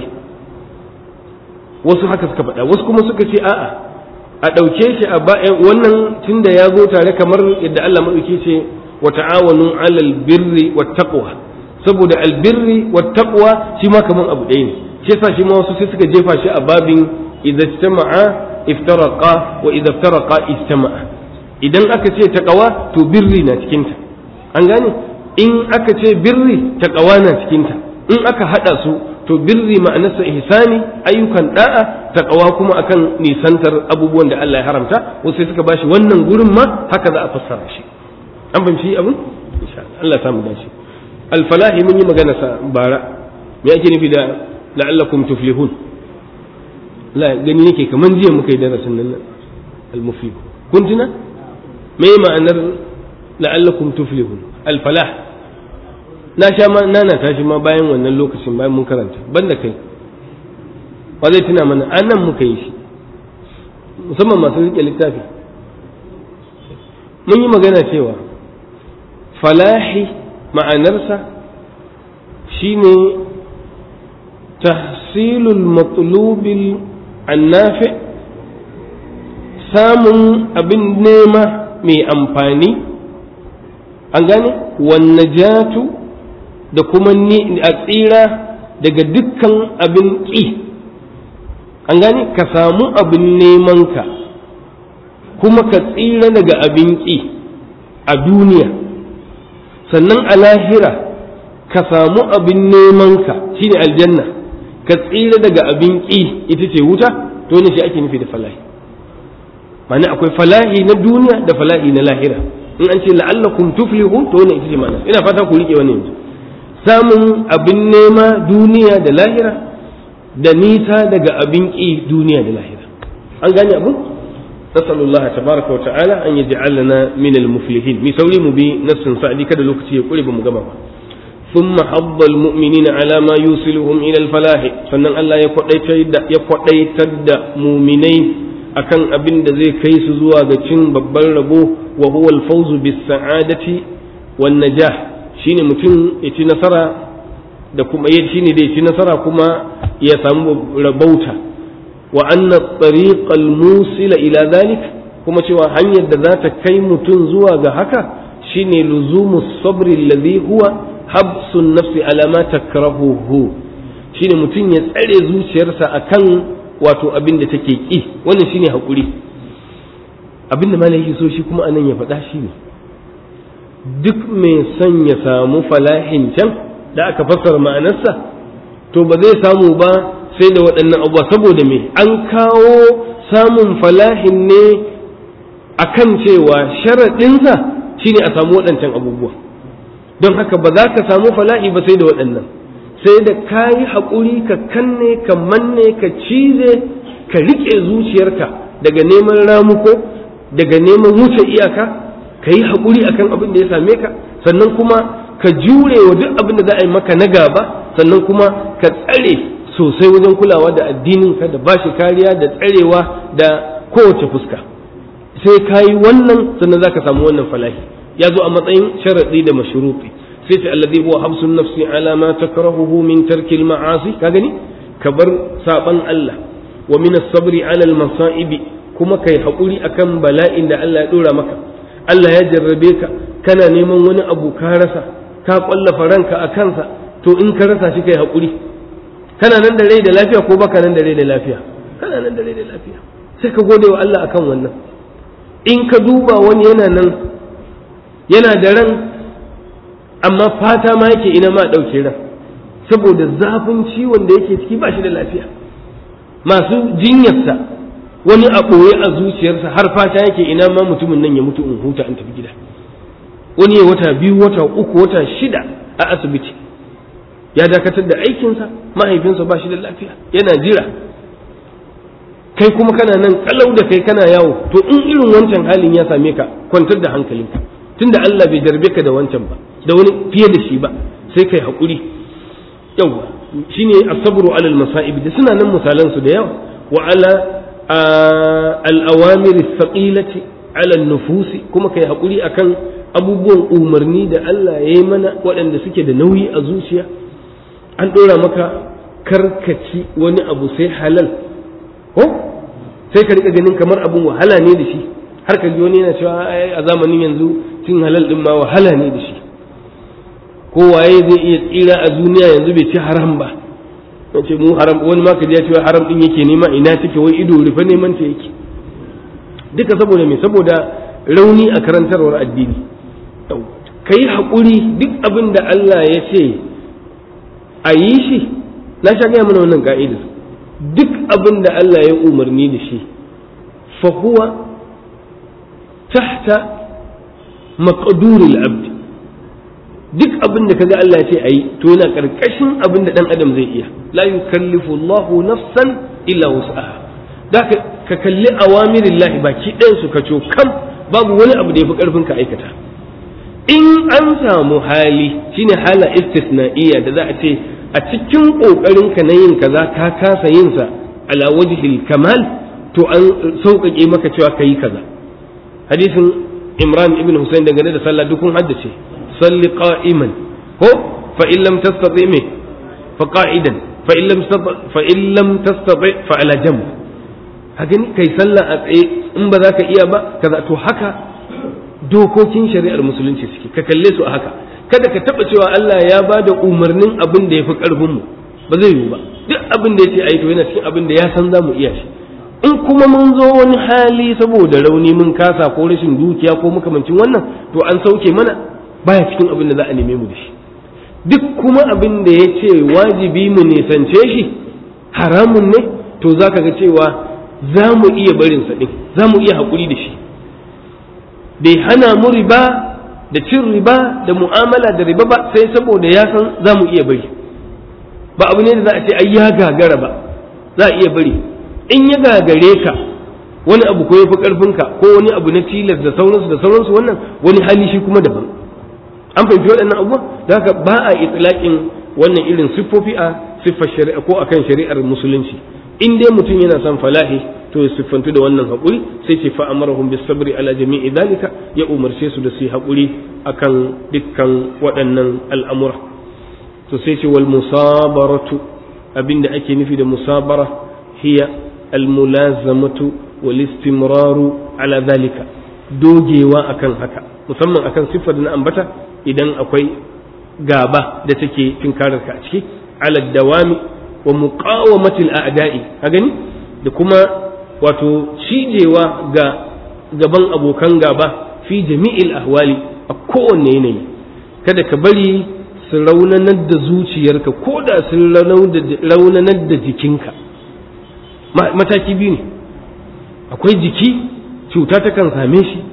wasu haka suka faɗa wasu kuma suka ce a'a a ɗauke shi a bayan wannan tunda ya zo tare kamar yadda Allah maɗauki ce wa ta'awanu alal birri wat taqwa saboda albirri wat taqwa shi ma kaman abu ɗaya ne shi yasa shi ma wasu sai suka jefa shi a babin idza ijtama'a iftaraqa wa idza iftaraqa ijtama'a idan aka ce taqwa to birri na cikin ta an gane in aka ce birri taqwa na cikin ta in aka hada su to birri ma'anarsa ihsani ayyukan da'a taqwa kuma akan nisantar abubuwan da Allah ya haramta wasu sai suka bashi wannan gurin ma haka za a fassara shi an fahimci abin insha Allah samu dace al-falahi mun yi magana sa bara me ake nufi da la'allakum tuflihun la gani yake kaman jiya muka yi darasin nan al-muflih kun tuna me ma'anar la'allakum tuflihun al-falah na sha ma nana tashi ma bayan wannan lokacin bayan mun karanta banda kai ba zai tuna mana an nan muka yi shi musamman masu rike littafi mun yi magana cewa falahi ma'anarsa shine tahsilul matlubil annafi samun abin nema mai amfani an gane wannajatu da kuma ni a tsira daga dukkan abin ƙi an gane ka samu abin nemanka kuma ka tsira daga abin ƙi a duniya sannan a lahira ka samu abin nemanka shine aljanna ka tsira daga abin ƙi ita ce wuta to ne shi ake nufi da falahi ma'ana akwai falahi na duniya da falahi na lahira in an ce la'allakum tuflihun to ne ita ce ma'ana ina fata ku rike wannan yanzu samun abin nema duniya da lahira da nisa daga abin ƙi duniya da lahira an gane abu نسأل الله تبارك وتعالى أن يجعلنا من المفلحين مسوي مبي نفس سعدي كذا لوكتي يقول بمجمع ثم حض المؤمنين على ما يوصلهم إلى الفلاح فنن الله يقضي تد مؤمنين akan abin da zai kai su zuwa ga cin babban rabo wa huwa al-fawzu bis sa'adati wan najah shine mutum ya ci nasara da kuma ya shine da ya ci nasara kuma ya samu rabauta wa anna tariqal musila ila zalik kuma cewa hanyar da za ta kai mutum zuwa ga haka shine luzumu sabri alladhi huwa habsun nafsi ala ma takrahuhu shine mutum ya tsare zuciyarsa akan wato abin da take ki wannan shine hakuri abin da malai so shi kuma anan ya faɗa shi ne duk mai son ya samu falahin can da aka fassara ma'anarsa to ba zai samu ba sai da waɗannan abubuwa saboda me an kawo samun falahin ne akan cewa sharaɗinsa shine a samu waɗancan abubuwa don haka ba za ka samu falahi ba sai da waɗannan sai da ka yi haƙuri ka kanne ka manne ka cize ka riƙe zuciyarka daga neman ramuko daga neman wuce iyaka ka yi haƙuri akan abin da ya same ka sannan kuma ka jure wa duk abin da za a yi maka na gaba sannan kuma ka tsare sosai wajen kulawa da addininka da bashi kariya da tsarewa da kowace fuska sai ka yi wannan sannan za ka samu wannan falahi ya zo a matsayin sharaɗi da mashruti sai ce alladhi huwa habsun nafsi ala ma takrahuhu min tarkil ma'asi ka gani ka bar saban Allah wa min as-sabri ala al-masa'ibi kuma kai hakuri akan bala'in da Allah ya dora maka Allah ya jarrabe ka kana neman wani abu ka rasa ka kwallafa ranka a kansa to in ka rasa shi kai hakuri kana nan da rai da lafiya ko baka nan da rai da lafiya kana nan da rai da lafiya sai ka gode wa Allah akan wannan in ka duba wani yana nan yana da ran amma fata ma yake ina ma ɗauke ran saboda zafin ciwon da yake ciki ba shi da lafiya masu jinyarsa wani a ɓoye a zuciyarsa har fata yake ina ma mutumin nan ya mutu in huta in tafi gida wani ya wata biyu wata uku wata shida a asibiti ya dakatar da aikinsa mahaifinsa ba shi da lafiya yana jira kai kuma kana nan kalau da kai kana yawo to in irin wancan halin ya same ka kwantar da hankalinka tunda Allah bai jarbe ka da wancan ba da wani fiye da shi ba sai kai haƙuri yawa shine asabru alal masa'ib da suna nan misalan su da yawa wa ala al awamir thaqilati ala nufusi kuma kai haƙuri akan abubuwan umarni da Allah ya yi mana waɗanda suke da nauyi a zuciya an ɗora maka karkaci wani abu sai halal ko sai ka rika ganin kamar abun wahala ne da shi har ka ji wani yana cewa a zamanin yanzu cin halal din ma wahala ne da shi ko waye zai iya tsira a duniya yanzu bai ci haram ba ce mu haram wani ma ka ji ya ce haram din yake nema ina take wai ido rufe neman ta yake duka saboda me saboda rauni a karantarwar addini kai haƙuri duk abin da Allah ya ce a yi shi na sha gaya mana wannan ka'idar duk abin da Allah ya umarni da shi fa huwa tahta maqduril abd duk abin da kaga Allah ya ce ayi to yana karkashin abin da dan adam zai iya la yukallifu Allahu nafsan illa wus'aha da ka kalli awamirillahi baki ɗayan su ka kam babu wani abu da yafi karfin ka aikata in an samu hali shine hala istisna'iyya da za a ce a cikin kokarin ka na yin kaza ka kasa yin sa ala wajhil kamal to an sauƙaƙe maka cewa kayi kaza hadisin imran ibn husayn dangane da sallah dukun haddace salli qa'iman ko fa in lam tastati me fa qa'idan fa in lam fa in lam tastati fa ala jamb haka ni kai sallah a tsaye in ba za ka iya ba kaza to haka dokokin shari'ar musulunci suke ka kalle su a haka kada ka taba cewa Allah ya ba da umarnin abin da ya fi karfin mu ba zai yiwu ba duk abin da ya ce ayi to yana cikin abin da ya san za mu iya shi in kuma mun zo wani hali saboda rauni mun kasa ko rashin dukiya ko makamancin wannan to an sauke mana baya cikin abin da za a neme mu da shi duk kuma abin da ya ce wajibi mu nisance shi haramun ne to za ka ga cewa za mu iya barinsa ɗin za mu iya haƙuri da shi bai hana mu riba da cin riba da mu'amala da riba ba sai saboda ya san za mu iya bari ba abu ne da za a ce ai ya gagara ba za a iya bari in ya gagare ka wani abu ko ya fi ƙarfinka ko wani abu na tilas da sauransu da sauransu wannan wani hali shi kuma daban an fahimci waɗannan abubuwan da haka ba a itilaƙin wannan irin siffofi a siffar shari'a ko akan shari'ar musulunci in dai mutum yana son falahi to ya siffantu da wannan haƙuri sai ce fa'amarahum bis sabri ala jami'i dalika ya umarce su da su yi haƙuri akan dukkan waɗannan al'amura to sai ce wal musabaratu abinda ake nufi da musabara hiya al mulazamatu wal istimraru ala dalika dogewa akan haka musamman akan siffar da na ambata idan akwai gaba da take tinkarar ka a ciki ala dawami wa muqawamatil a'da'i ka gani da kuma wato cijewa ga gaban abokan gaba fi jami'il ahwali a kowanne yanayi kada ka bari su raunanar da zuciyarka ko da sun raunanar da jikinka mataki biyu ne akwai jiki cuta takan same shi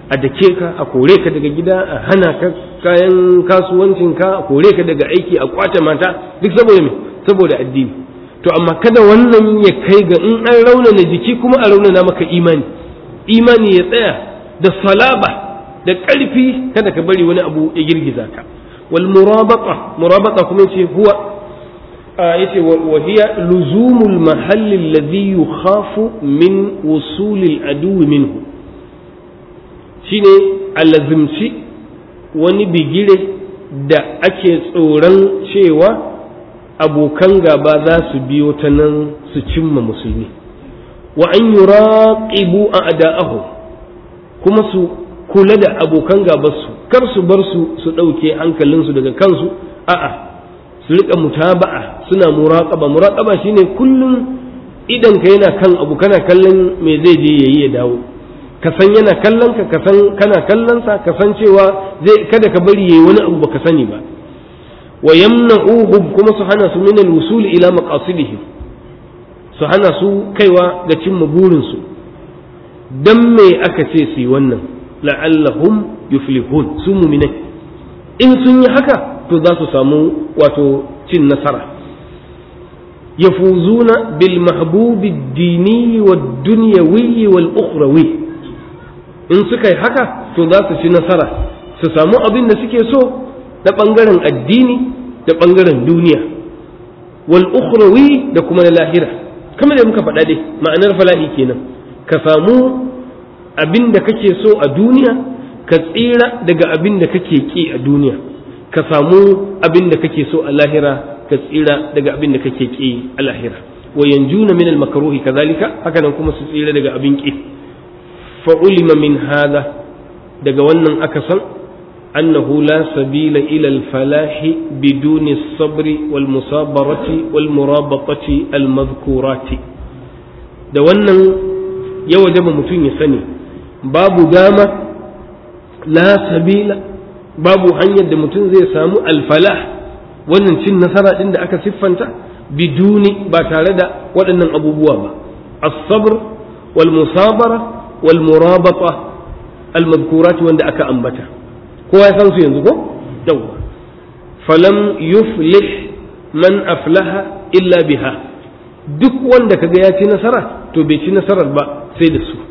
a dake ka a kore ka daga gida a hana ka kayan kasuwancinka a kore ka daga aiki a kwace mata duk saboda me saboda addini to amma kada wannan ya kai ga in an raunana jiki kuma a raunana maka imani imani ya tsaya da salaba da ƙarfi kada ka bari wani abu ya girgiza ka wal murabaqa murabaqa kuma yace huwa yace wa hiya luzumul mahalli alladhi yukhafu min wusulil adu minhu shine alazimci wani bigire da ake tsoron cewa abokan gaba za su biyo ta nan su cimma musulmi wa an yuraqibu a'da'ahu kuma su kula da abokan gabansu kar su bar su su ɗauke hankalinsu daga kansu a'a su rika mutaba'a suna muraqaba muraqaba shine kullum idan ka yana kan abu kana kallon me zai je yayi ya dawo ka san yana kallon ka ka san kana kallon sa ka san cewa zai kada ka bari yayi wani abu baka sani ba wa yamna'uhum kuma su hana su min al-wusul ila maqasidihim su hana su kaiwa ga cimma burinsu dan me aka ce su yi wannan la'allahum yuflihun su muminai in sun yi haka to za su samu wato cin nasara yafuzuna bil mahbubi dini wa dunyawi wal ukhrawi in suka yi haka to za su ci nasara su samu abin da suke so na bangaren addini da bangaren duniya wal ukhrawi da kuma na lahira kamar da muka faɗa dai ma'anar fala'i kenan ka samu abin da kake so a duniya ka tsira daga abin da kake ki a duniya ka samu abin da kake so a lahira ka tsira daga abin da kake ki a lahira wa yanjuna min al-makruhi kadhalika haka nan kuma su tsira daga abin ki fa ulima min hada daga wannan aka san annahu la sabila ila al-falahi biduni as-sabri wal musabarati wal murabatati al-madhkurati da wannan ya wajaba mutum ya sani babu dama la sabila babu hanyar da mutum zai samu alfalah wannan cin nasara din da aka siffanta biduni ba tare da waɗannan abubuwa ba as-sabr wal musabara wal murabata al madhkurat wanda aka ambata kowa ya san su yanzu ko yawa falam yuflih man aflaha illa biha duk wanda kaga ya ci nasara to bai ci nasarar ba sai da su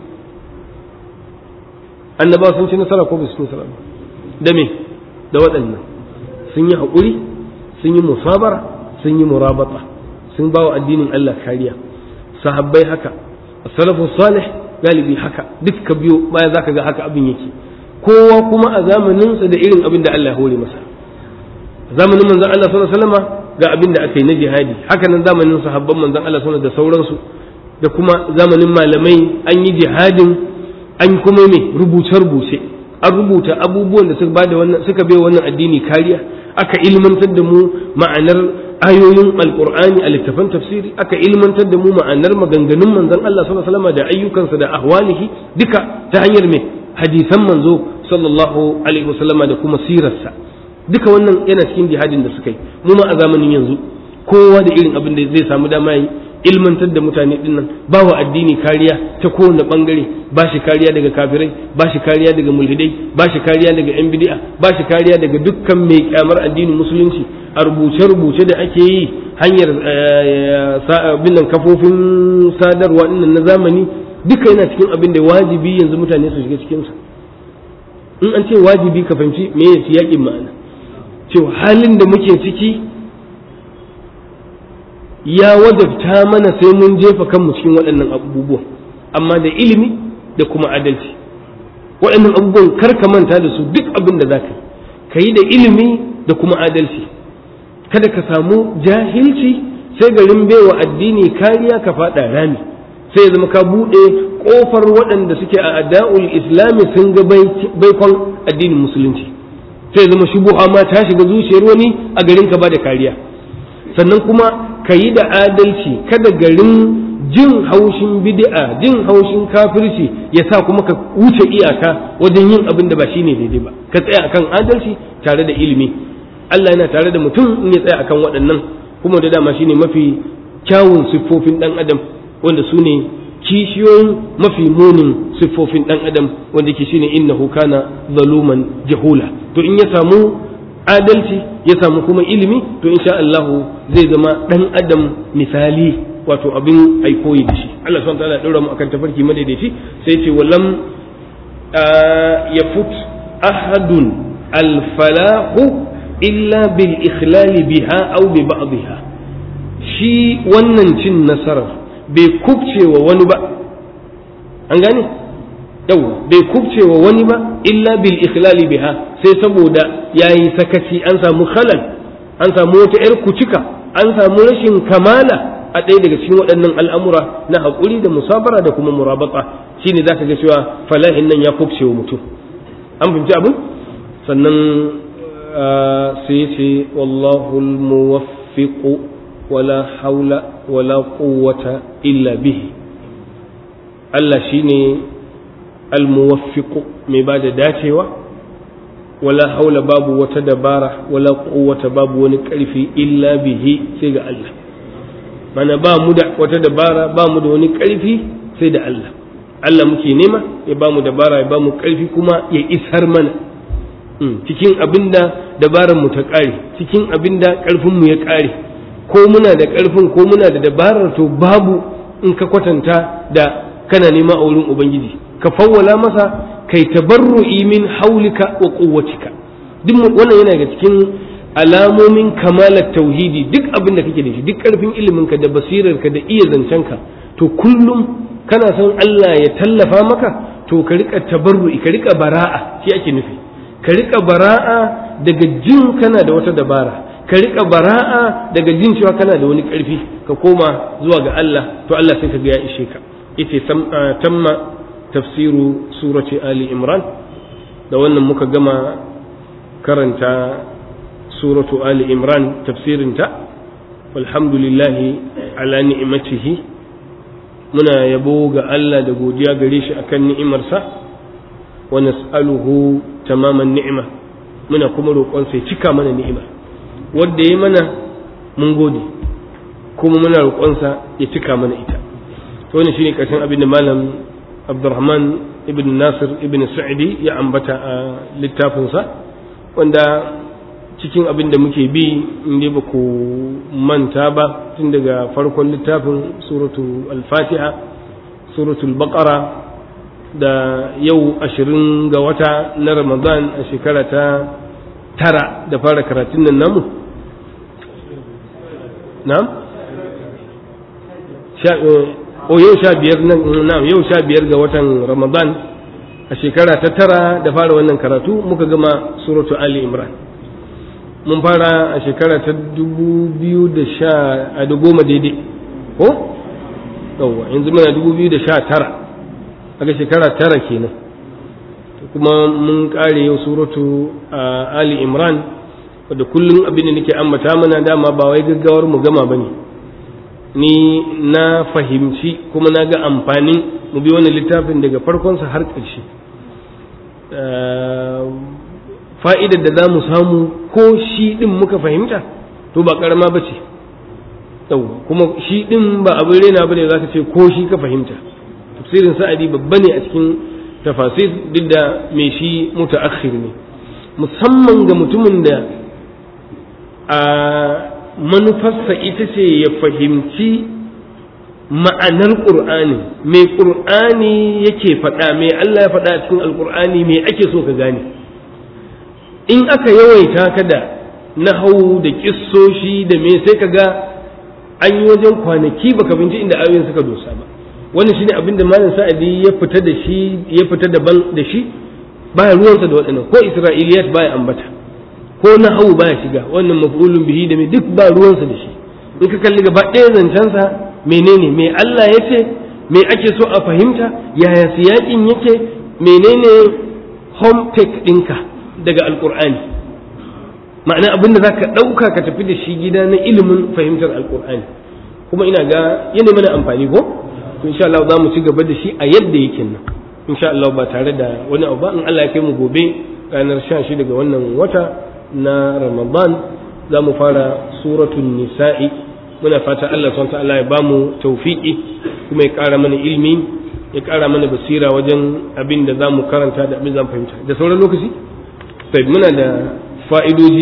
annabawa sun ci nasara ko bai ci nasara ba da me da waɗannan sun yi haƙuri sun yi musabara sun yi murabata sun ba wa addinin Allah kariya sahabbai haka salafu salih galibi haka duk ka biyo baya zaka ga haka abin yake kowa kuma a zamaninsa da irin abin da Allah ya hore masa zamanin manzon Allah sallallahu alaihi wasallam ga abin da aka yi na jihadi haka nan zamanin sahabban manzon Allah sallallahu da sauransu da kuma zamanin malamai an yi jihadin an kuma me rubuce-rubuce an rubuta abubuwan da suka bada wannan suka bai wannan addini kariya aka ilmantar da mu ma'anar ayoyin alqur'ani a littafan tafsiri aka ilmantar da mu ma'anar maganganun manzon Allah sallallahu alaihi wasallam da ayyukansa da ahwalihi duka ta hanyar me hadisan manzo sallallahu alaihi wasallama da kuma sirarsa duka wannan yana cikin jihadin da suka yi mu ma a zamanin yanzu kowa da irin abin da zai samu dama yi ilmantar da mutane dinnan ba wa addini kariya ta kowane bangare ba shi kariya daga kafirai ba shi kariya daga mulhidai ba shi kariya daga yan bid'a ba shi kariya daga dukkan mai kyamar addinin musulunci a rubuce-rubuce da ake yi hanyar binnan kafofin sadarwa dinnan na zamani duka yana cikin abin da wajibi yanzu mutane su shiga cikinsa in an ce wajibi ka fahimci me ya yaƙin ma'ana cewa halin da muke ciki ya wajabta mana sai mun jefa kanmu cikin waɗannan abubuwan amma da ilimi da kuma adalci waɗannan abubuwan kar ka manta da su duk abin da za ka yi ka yi da ilimi da kuma adalci kada ka samu jahilci sai garin baiwa addini kariya ka faɗa rami sai ya zama ka buɗe ƙofar waɗanda suke a ada'ul islami sun ga baikon addinin musulunci sai ya zama shubuha ma ta shiga zuciyar wani a garin ka ba da kariya sannan kuma ka yi da adalci kada garin jin haushin bid'a jin haushin kafirci ya sa kuma ka wuce iyaka wajen yin abin da ba shine daidai ba ka tsaya akan adalci tare da ilimi Allah yana tare da mutum in ya tsaya akan waɗannan kuma da dama shine mafi kyawun siffofin ɗan adam wanda su ne kishiyoyin mafi munin siffofin dan adam wanda ke shine innahu kana zaluman jahula to in ya samu adalci ya samu kuma ilimi to insha Allah zai zama dan adam misali wato abin aikoyi da shi Allah subhanahu wa ta'ala ya daura mu akan tafarki madaidaici sai ce walam yafut ahadun alfalahu illa bil ikhlali biha aw bi ba'dha shi wannan cin nasarar bai kubce wa wani ba an gane yau bai kubce wa wani ba illa bil ikhlali biha sai saboda yayi sakaci an samu khalal an samu wata yar kucika an samu rashin kamala a ɗaya daga cikin waɗannan al'amura na haƙuri da musabara da kuma murabata shine zaka ga cewa falahin nan ya kubce wa mutum an fahimci abin sannan sai ce wallahu muwaffiqu wala haula wala quwwata illa bihi Allah shine almuwaffiqu mai ba da dacewa wala haula babu wata dabara wala quwwata babu wani ƙarfi illa bihi sai ga Allah mana ba mu da wata dabara ba mu da wani ƙarfi sai da Allah Allah muke nema ya ba mu dabara ya ba mu ƙarfi kuma ya isar mana cikin abin da dabarar mu ta ƙare cikin abin da ƙarfin mu ya ƙare ko muna da ƙarfin ko muna da dabarar to babu in ka kwatanta da kana nema a wurin ubangiji ka fawwala masa kai tabarru'i min haulika wa quwwatika duk wannan yana daga cikin alamomin kamalar tauhidi duk abin da kake da shi duk ƙarfin iliminka da basirarka da iya zancenka to kullum kana son Allah ya tallafa maka to ka rika tabarru'i ka rika bara'a shi ake nufi ka rika bara'a daga jin kana da wata dabara ka rika bara'a daga jin cewa kana da wani ƙarfi ka koma zuwa ga Allah to Allah sai ka ga ya ishe ka yace tamma tafsiru surati ali imran da wannan muka gama karanta suratu ali imran tafsirinta walhamdulillahi ala ni'matihi muna yabo ga Allah da godiya gare shi akan ni'imarsa wa nas'aluhu tamaman ni'ima muna kuma roƙon sai cika mana ni'ima wanda ya mana mun gode kuma muna roƙonsa ya cika mana ita to wannan shine ƙarshen abin da malam Abdurrahman ibn Nasir ibn Sa'idi ya ambata a littafinsa wanda cikin abin da muke bi in dai ba ku manta ba tun daga farkon littafin suratu al-fatiha suratul baqara da yau ashirin ga wata na ramadan a shekara ta tara da fara karatun nan namu na'am o yau sha biyar na'am yau sha biyar ga watan ramadan a shekara ta tara da fara wannan karatu muka gama suratu ali imran mun fara a shekara ta dubu biyu da sha a da goma daidai ko yawwa yanzu muna dubu biyu da sha tara aka shekara tara kenan kuma mun kare yau suratu ali imran wadda kullum abin da nake ambata mana dama ba wai gaggawar mu gama bane ni na fahimci kuma na ga amfanin mu bi wani littafin daga farkonsa har ƙarshe fa'idar da za mu samu ko shi ɗin muka fahimta to ba ƙarama ba ce kuma shi ɗin ba abin rena ba ne za ka ce ko shi ka fahimta tafsirin sa'adi babba ne a cikin tafasir duk da mai shi mutaakhir ne musamman ga mutumin da a manufarsa ita ce ya fahimci ma'anar ƙur'ani mai ƙur'ani yake faɗa mai Allah ya faɗa a cikin alƙur'ani mai ake so ka gane in aka yawaita ka da nahau da kissoshi da me sai ka ga an yi wajen kwanaki baka binci inda ayoyin suka dosa ba wannan shine abin da malam sa'adi ya fita da shi ya fita daban da shi baya ruwansa da waɗannan ko isra'iliyat baya ambata ko nahau baya shiga wannan maf'ulun bihi da me duk ba ruwansa da shi in ka kalli gaba ɗaya zancensa menene me Allah ya ce me ake so a fahimta yaya siyaƙin yake menene home take ɗinka daga alƙur'ani ma'ana abin da za ka ɗauka ka tafi da shi gida na ilimin fahimtar alƙur'ani kuma ina ga yana mana amfani ko to insha Allah za mu ci gaba da shi a yadda yake nan insha Allah ba tare da wani abu ba in Allah ya kai mu gobe ranar 16 daga wannan wata na Ramadan za mu fara suratul nisa'i muna fata Allah subhanahu wa ta'ala ya bamu tawfiki kuma ya ƙara mana ilmi ya ƙara mana basira wajen abin da za mu karanta da abin za mu fahimta da sauran lokaci sai muna da fa'idoji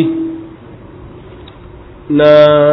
na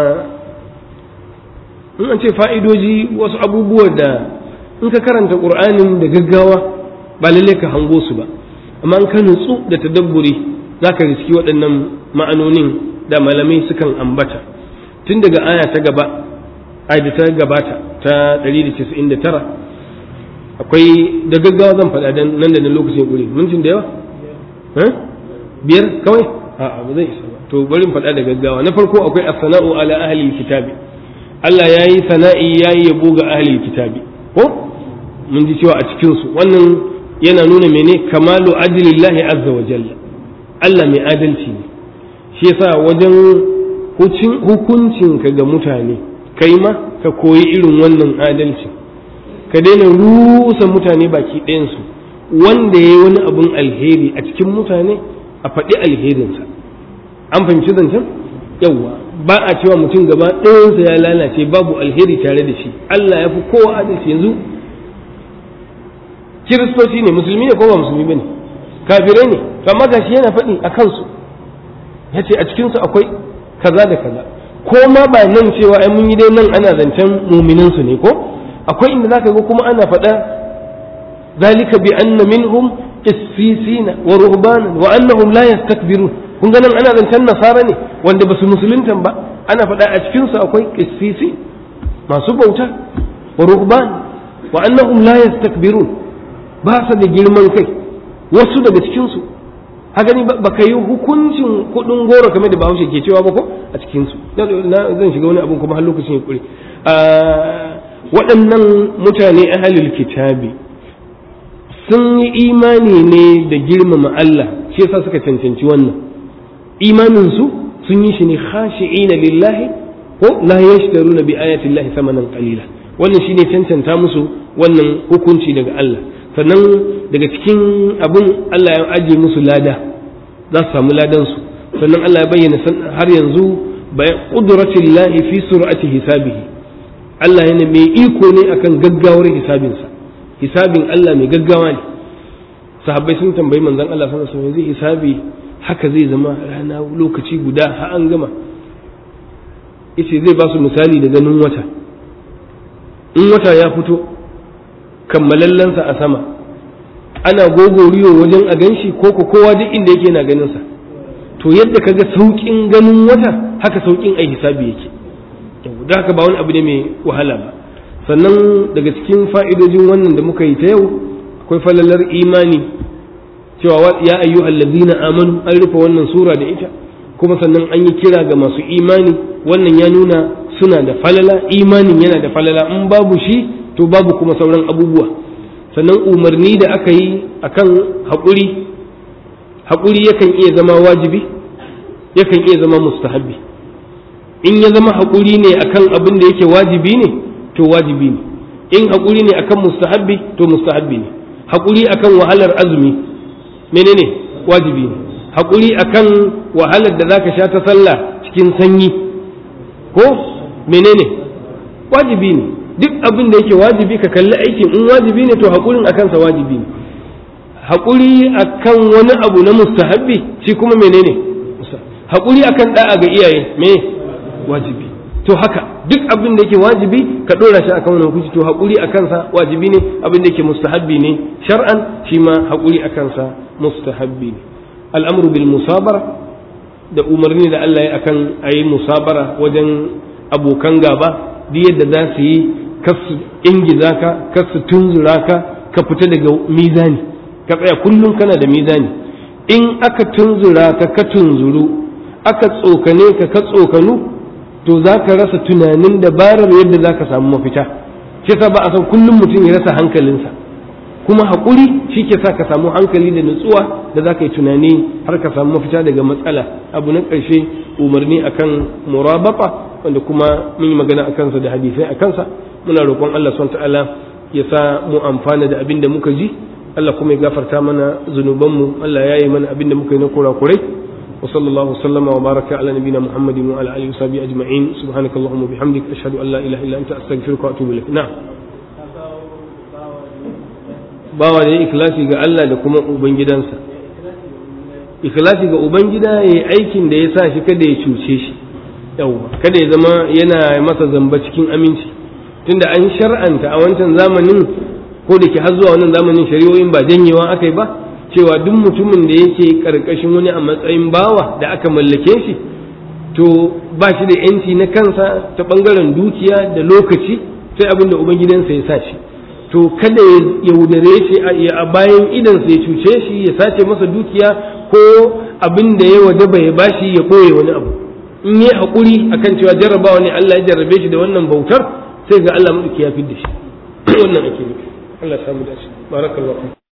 in an ce fa'idoji wasu abubuwa da in ka karanta ƙur'anin da gaggawa ba lalle ka hango su ba amma in ka nutsu da tadabburi za ka riski waɗannan ma'anonin da malamai sukan ambata tun daga aya ta gaba aya da ta gabata ta 199 akwai da gaggawa zan faɗa dan nan da nan lokacin guri mintin da yawa biyar kawai a'a ba zai isa ba to bari faɗa da gaggawa na farko akwai as-sana'u ala ahli kitabi Allah ya yi sana'i ya yi yabo ga ahli kitabi ko mun ji cewa a cikin su wannan yana nuna mene kamalu adlillahi azza wa jalla Allah mai adalci ne shi yasa wajen hukuncinka ga mutane kai ma ka koyi irin wannan adalci ka daina rusa mutane baki ɗayansu wanda ya yi wani abun alheri a cikin mutane a faɗi alherinsa an fahimci zancen yawwa ba a cewa mutum gaba ɗayansa ya lalace babu alheri tare da shi Allah ya fi kowa adalci yanzu kiristoci ne musulmi ne ko ba musulmi ba ne kafirai ne amma gashi yana faɗi a kansu ya ce a cikinsu akwai kaza da kaza ko ma ba nan cewa ai mun yi dai nan ana zancen muminansu ne ko akwai inda zaka ga kuma ana faɗa zalika bi anna minhum qissisina wa ruhbanan wa annahum la yastakbirun kun ga nan ana zancen nasara ne wanda basu musuluntan ba ana faɗa a cikin su akwai qissisi masu bauta wa ruhban wa annahum la yastakbirun ba su da girman kai wasu daga cikin su haka ni ba ka yi hukuncin kudin goro kamar da bahaushe ke cewa ba ko a cikin su zan shiga wani abun kuma har lokacin ya kure waɗannan mutane ahalul kitabi sun yi imani ne da girmama Allah shi yasa suka cancanci wannan imanin su sun yi shi ne khashi'ina lillahi ko la yashtaruna bi ayati llahi thamanan qalila wannan shine cancanta musu wannan hukunci daga Allah sannan daga cikin abun Allah ya ajiye musu lada za su samu ladan su sannan Allah ya bayyana har yanzu bayan qudratin lahi fi sur'ati hisabihi Allah yana mai iko ne akan gaggawar hisabinsa hisabin Allah mai gaggawa ne sahabbai sun tambayi manzon Allah sallallahu alaihi wasallam hisabi haka zai zama rana lokaci guda har an gama yace zai ba su misali da ganin wata in wata ya fito kammalallensa a sama ana gogoriyo wajen a ganshi ko ko kowa duk inda yake na ganin sa to yadda kaga saukin ganin wata haka saukin ai hisabi yake da haka ba wani abu ne mai wahala ba sannan daga cikin fa'idojin wannan da muka yi ta yau akwai falalar imani cewa ya ayyu allazina amanu an rufe wannan sura da ita kuma sannan an yi kira ga masu imani wannan ya nuna suna da falala imanin yana da falala in babu shi to babu kuma sauran abubuwa sannan umarni da aka yi akan haƙuri haƙuri yakan iya zama wajibi yakan iya zama mustahabbi in ya zama haƙuri ne akan abin da yake wajibi ne to wajibi ne in haƙuri ne akan mustahabbi to mustahabbi ne haƙuri akan wahalar azumi menene wajibi ne haƙuri akan wahalar da zaka sha ta sallah cikin sanyi ko menene wajibi ne duk abin da yake wajibi ka kalli aikin in wajibi ne to haƙurin akan sa wajibi ne haƙuri akan wani abu na mustahabbi shi kuma menene haƙuri akan da'a ga iyaye me wajibi to haka duk abin da yake wajibi ka dora shi akan wani hukunci to haƙuri a kansa wajibi ne abin da yake mustahabbi ne shar'an shi ma haƙuri a kansa mustahabbi ne al'amru bil musabara da umarni da Allah ya akan a yi musabara wajen abokan gaba duk yadda za su yi kasu ingiza ka kasu tunzura ka ka fita daga mizani ka tsaya kullum kana da mizani in aka tunzura ka ka tunzuru aka tsokane ka ka tsokanu to za ka rasa tunanin dabarar yadda za ka samu mafita shi sa ba a san kullum mutum ya rasa hankalinsa kuma haƙuri shi ke sa ka samu hankali da nutsuwa da za ka yi tunani har ka samu mafita daga matsala abu na ƙarshe umarni akan murabata wanda kuma mun yi magana a kansa da hadisai a kansa muna roƙon Allah subhanahu ta'ala ya sa mu amfana da abin da muka ji Allah kuma ya gafarta mana zunubanmu Allah ya yi mana abin da muka yi na kurakurai وصلى الله وسلم وبارك على نبينا محمد وعلى اله وصحبه اجمعين سبحانك اللهم وبحمدك اشهد ان لا اله الا انت استغفرك واتوب اليك نعم bawa da ya ikhlasi ga Allah da kuma ubangidansa ikhlasi ga ubangida ya yi aikin da ya sa shi kada ya cuce shi yawwa kada ya zama yana masa zamba cikin aminci tunda an shar'anta a wancan zamanin ko da ke har zuwa wannan zamanin shari'o'in ba janyewa aka yi ba cewa duk mutumin da yake karkashin wani a matsayin bawa da aka mallake shi to ba shi da yanci na kansa ta bangaren dukiya da lokaci sai abin da ubangidansa ya sa shi to kada ya yaudare shi a bayan idansa ya cuce shi ya sace masa dukiya ko abin da ya waje bai bashi ya koye wani abu in yi haƙuri akan cewa jarrabawa ne Allah ya jarrabe shi da wannan bautar sai ga Allah maɗauki ya fi da shi wannan ake nufi Allah ya samu dace barakallahu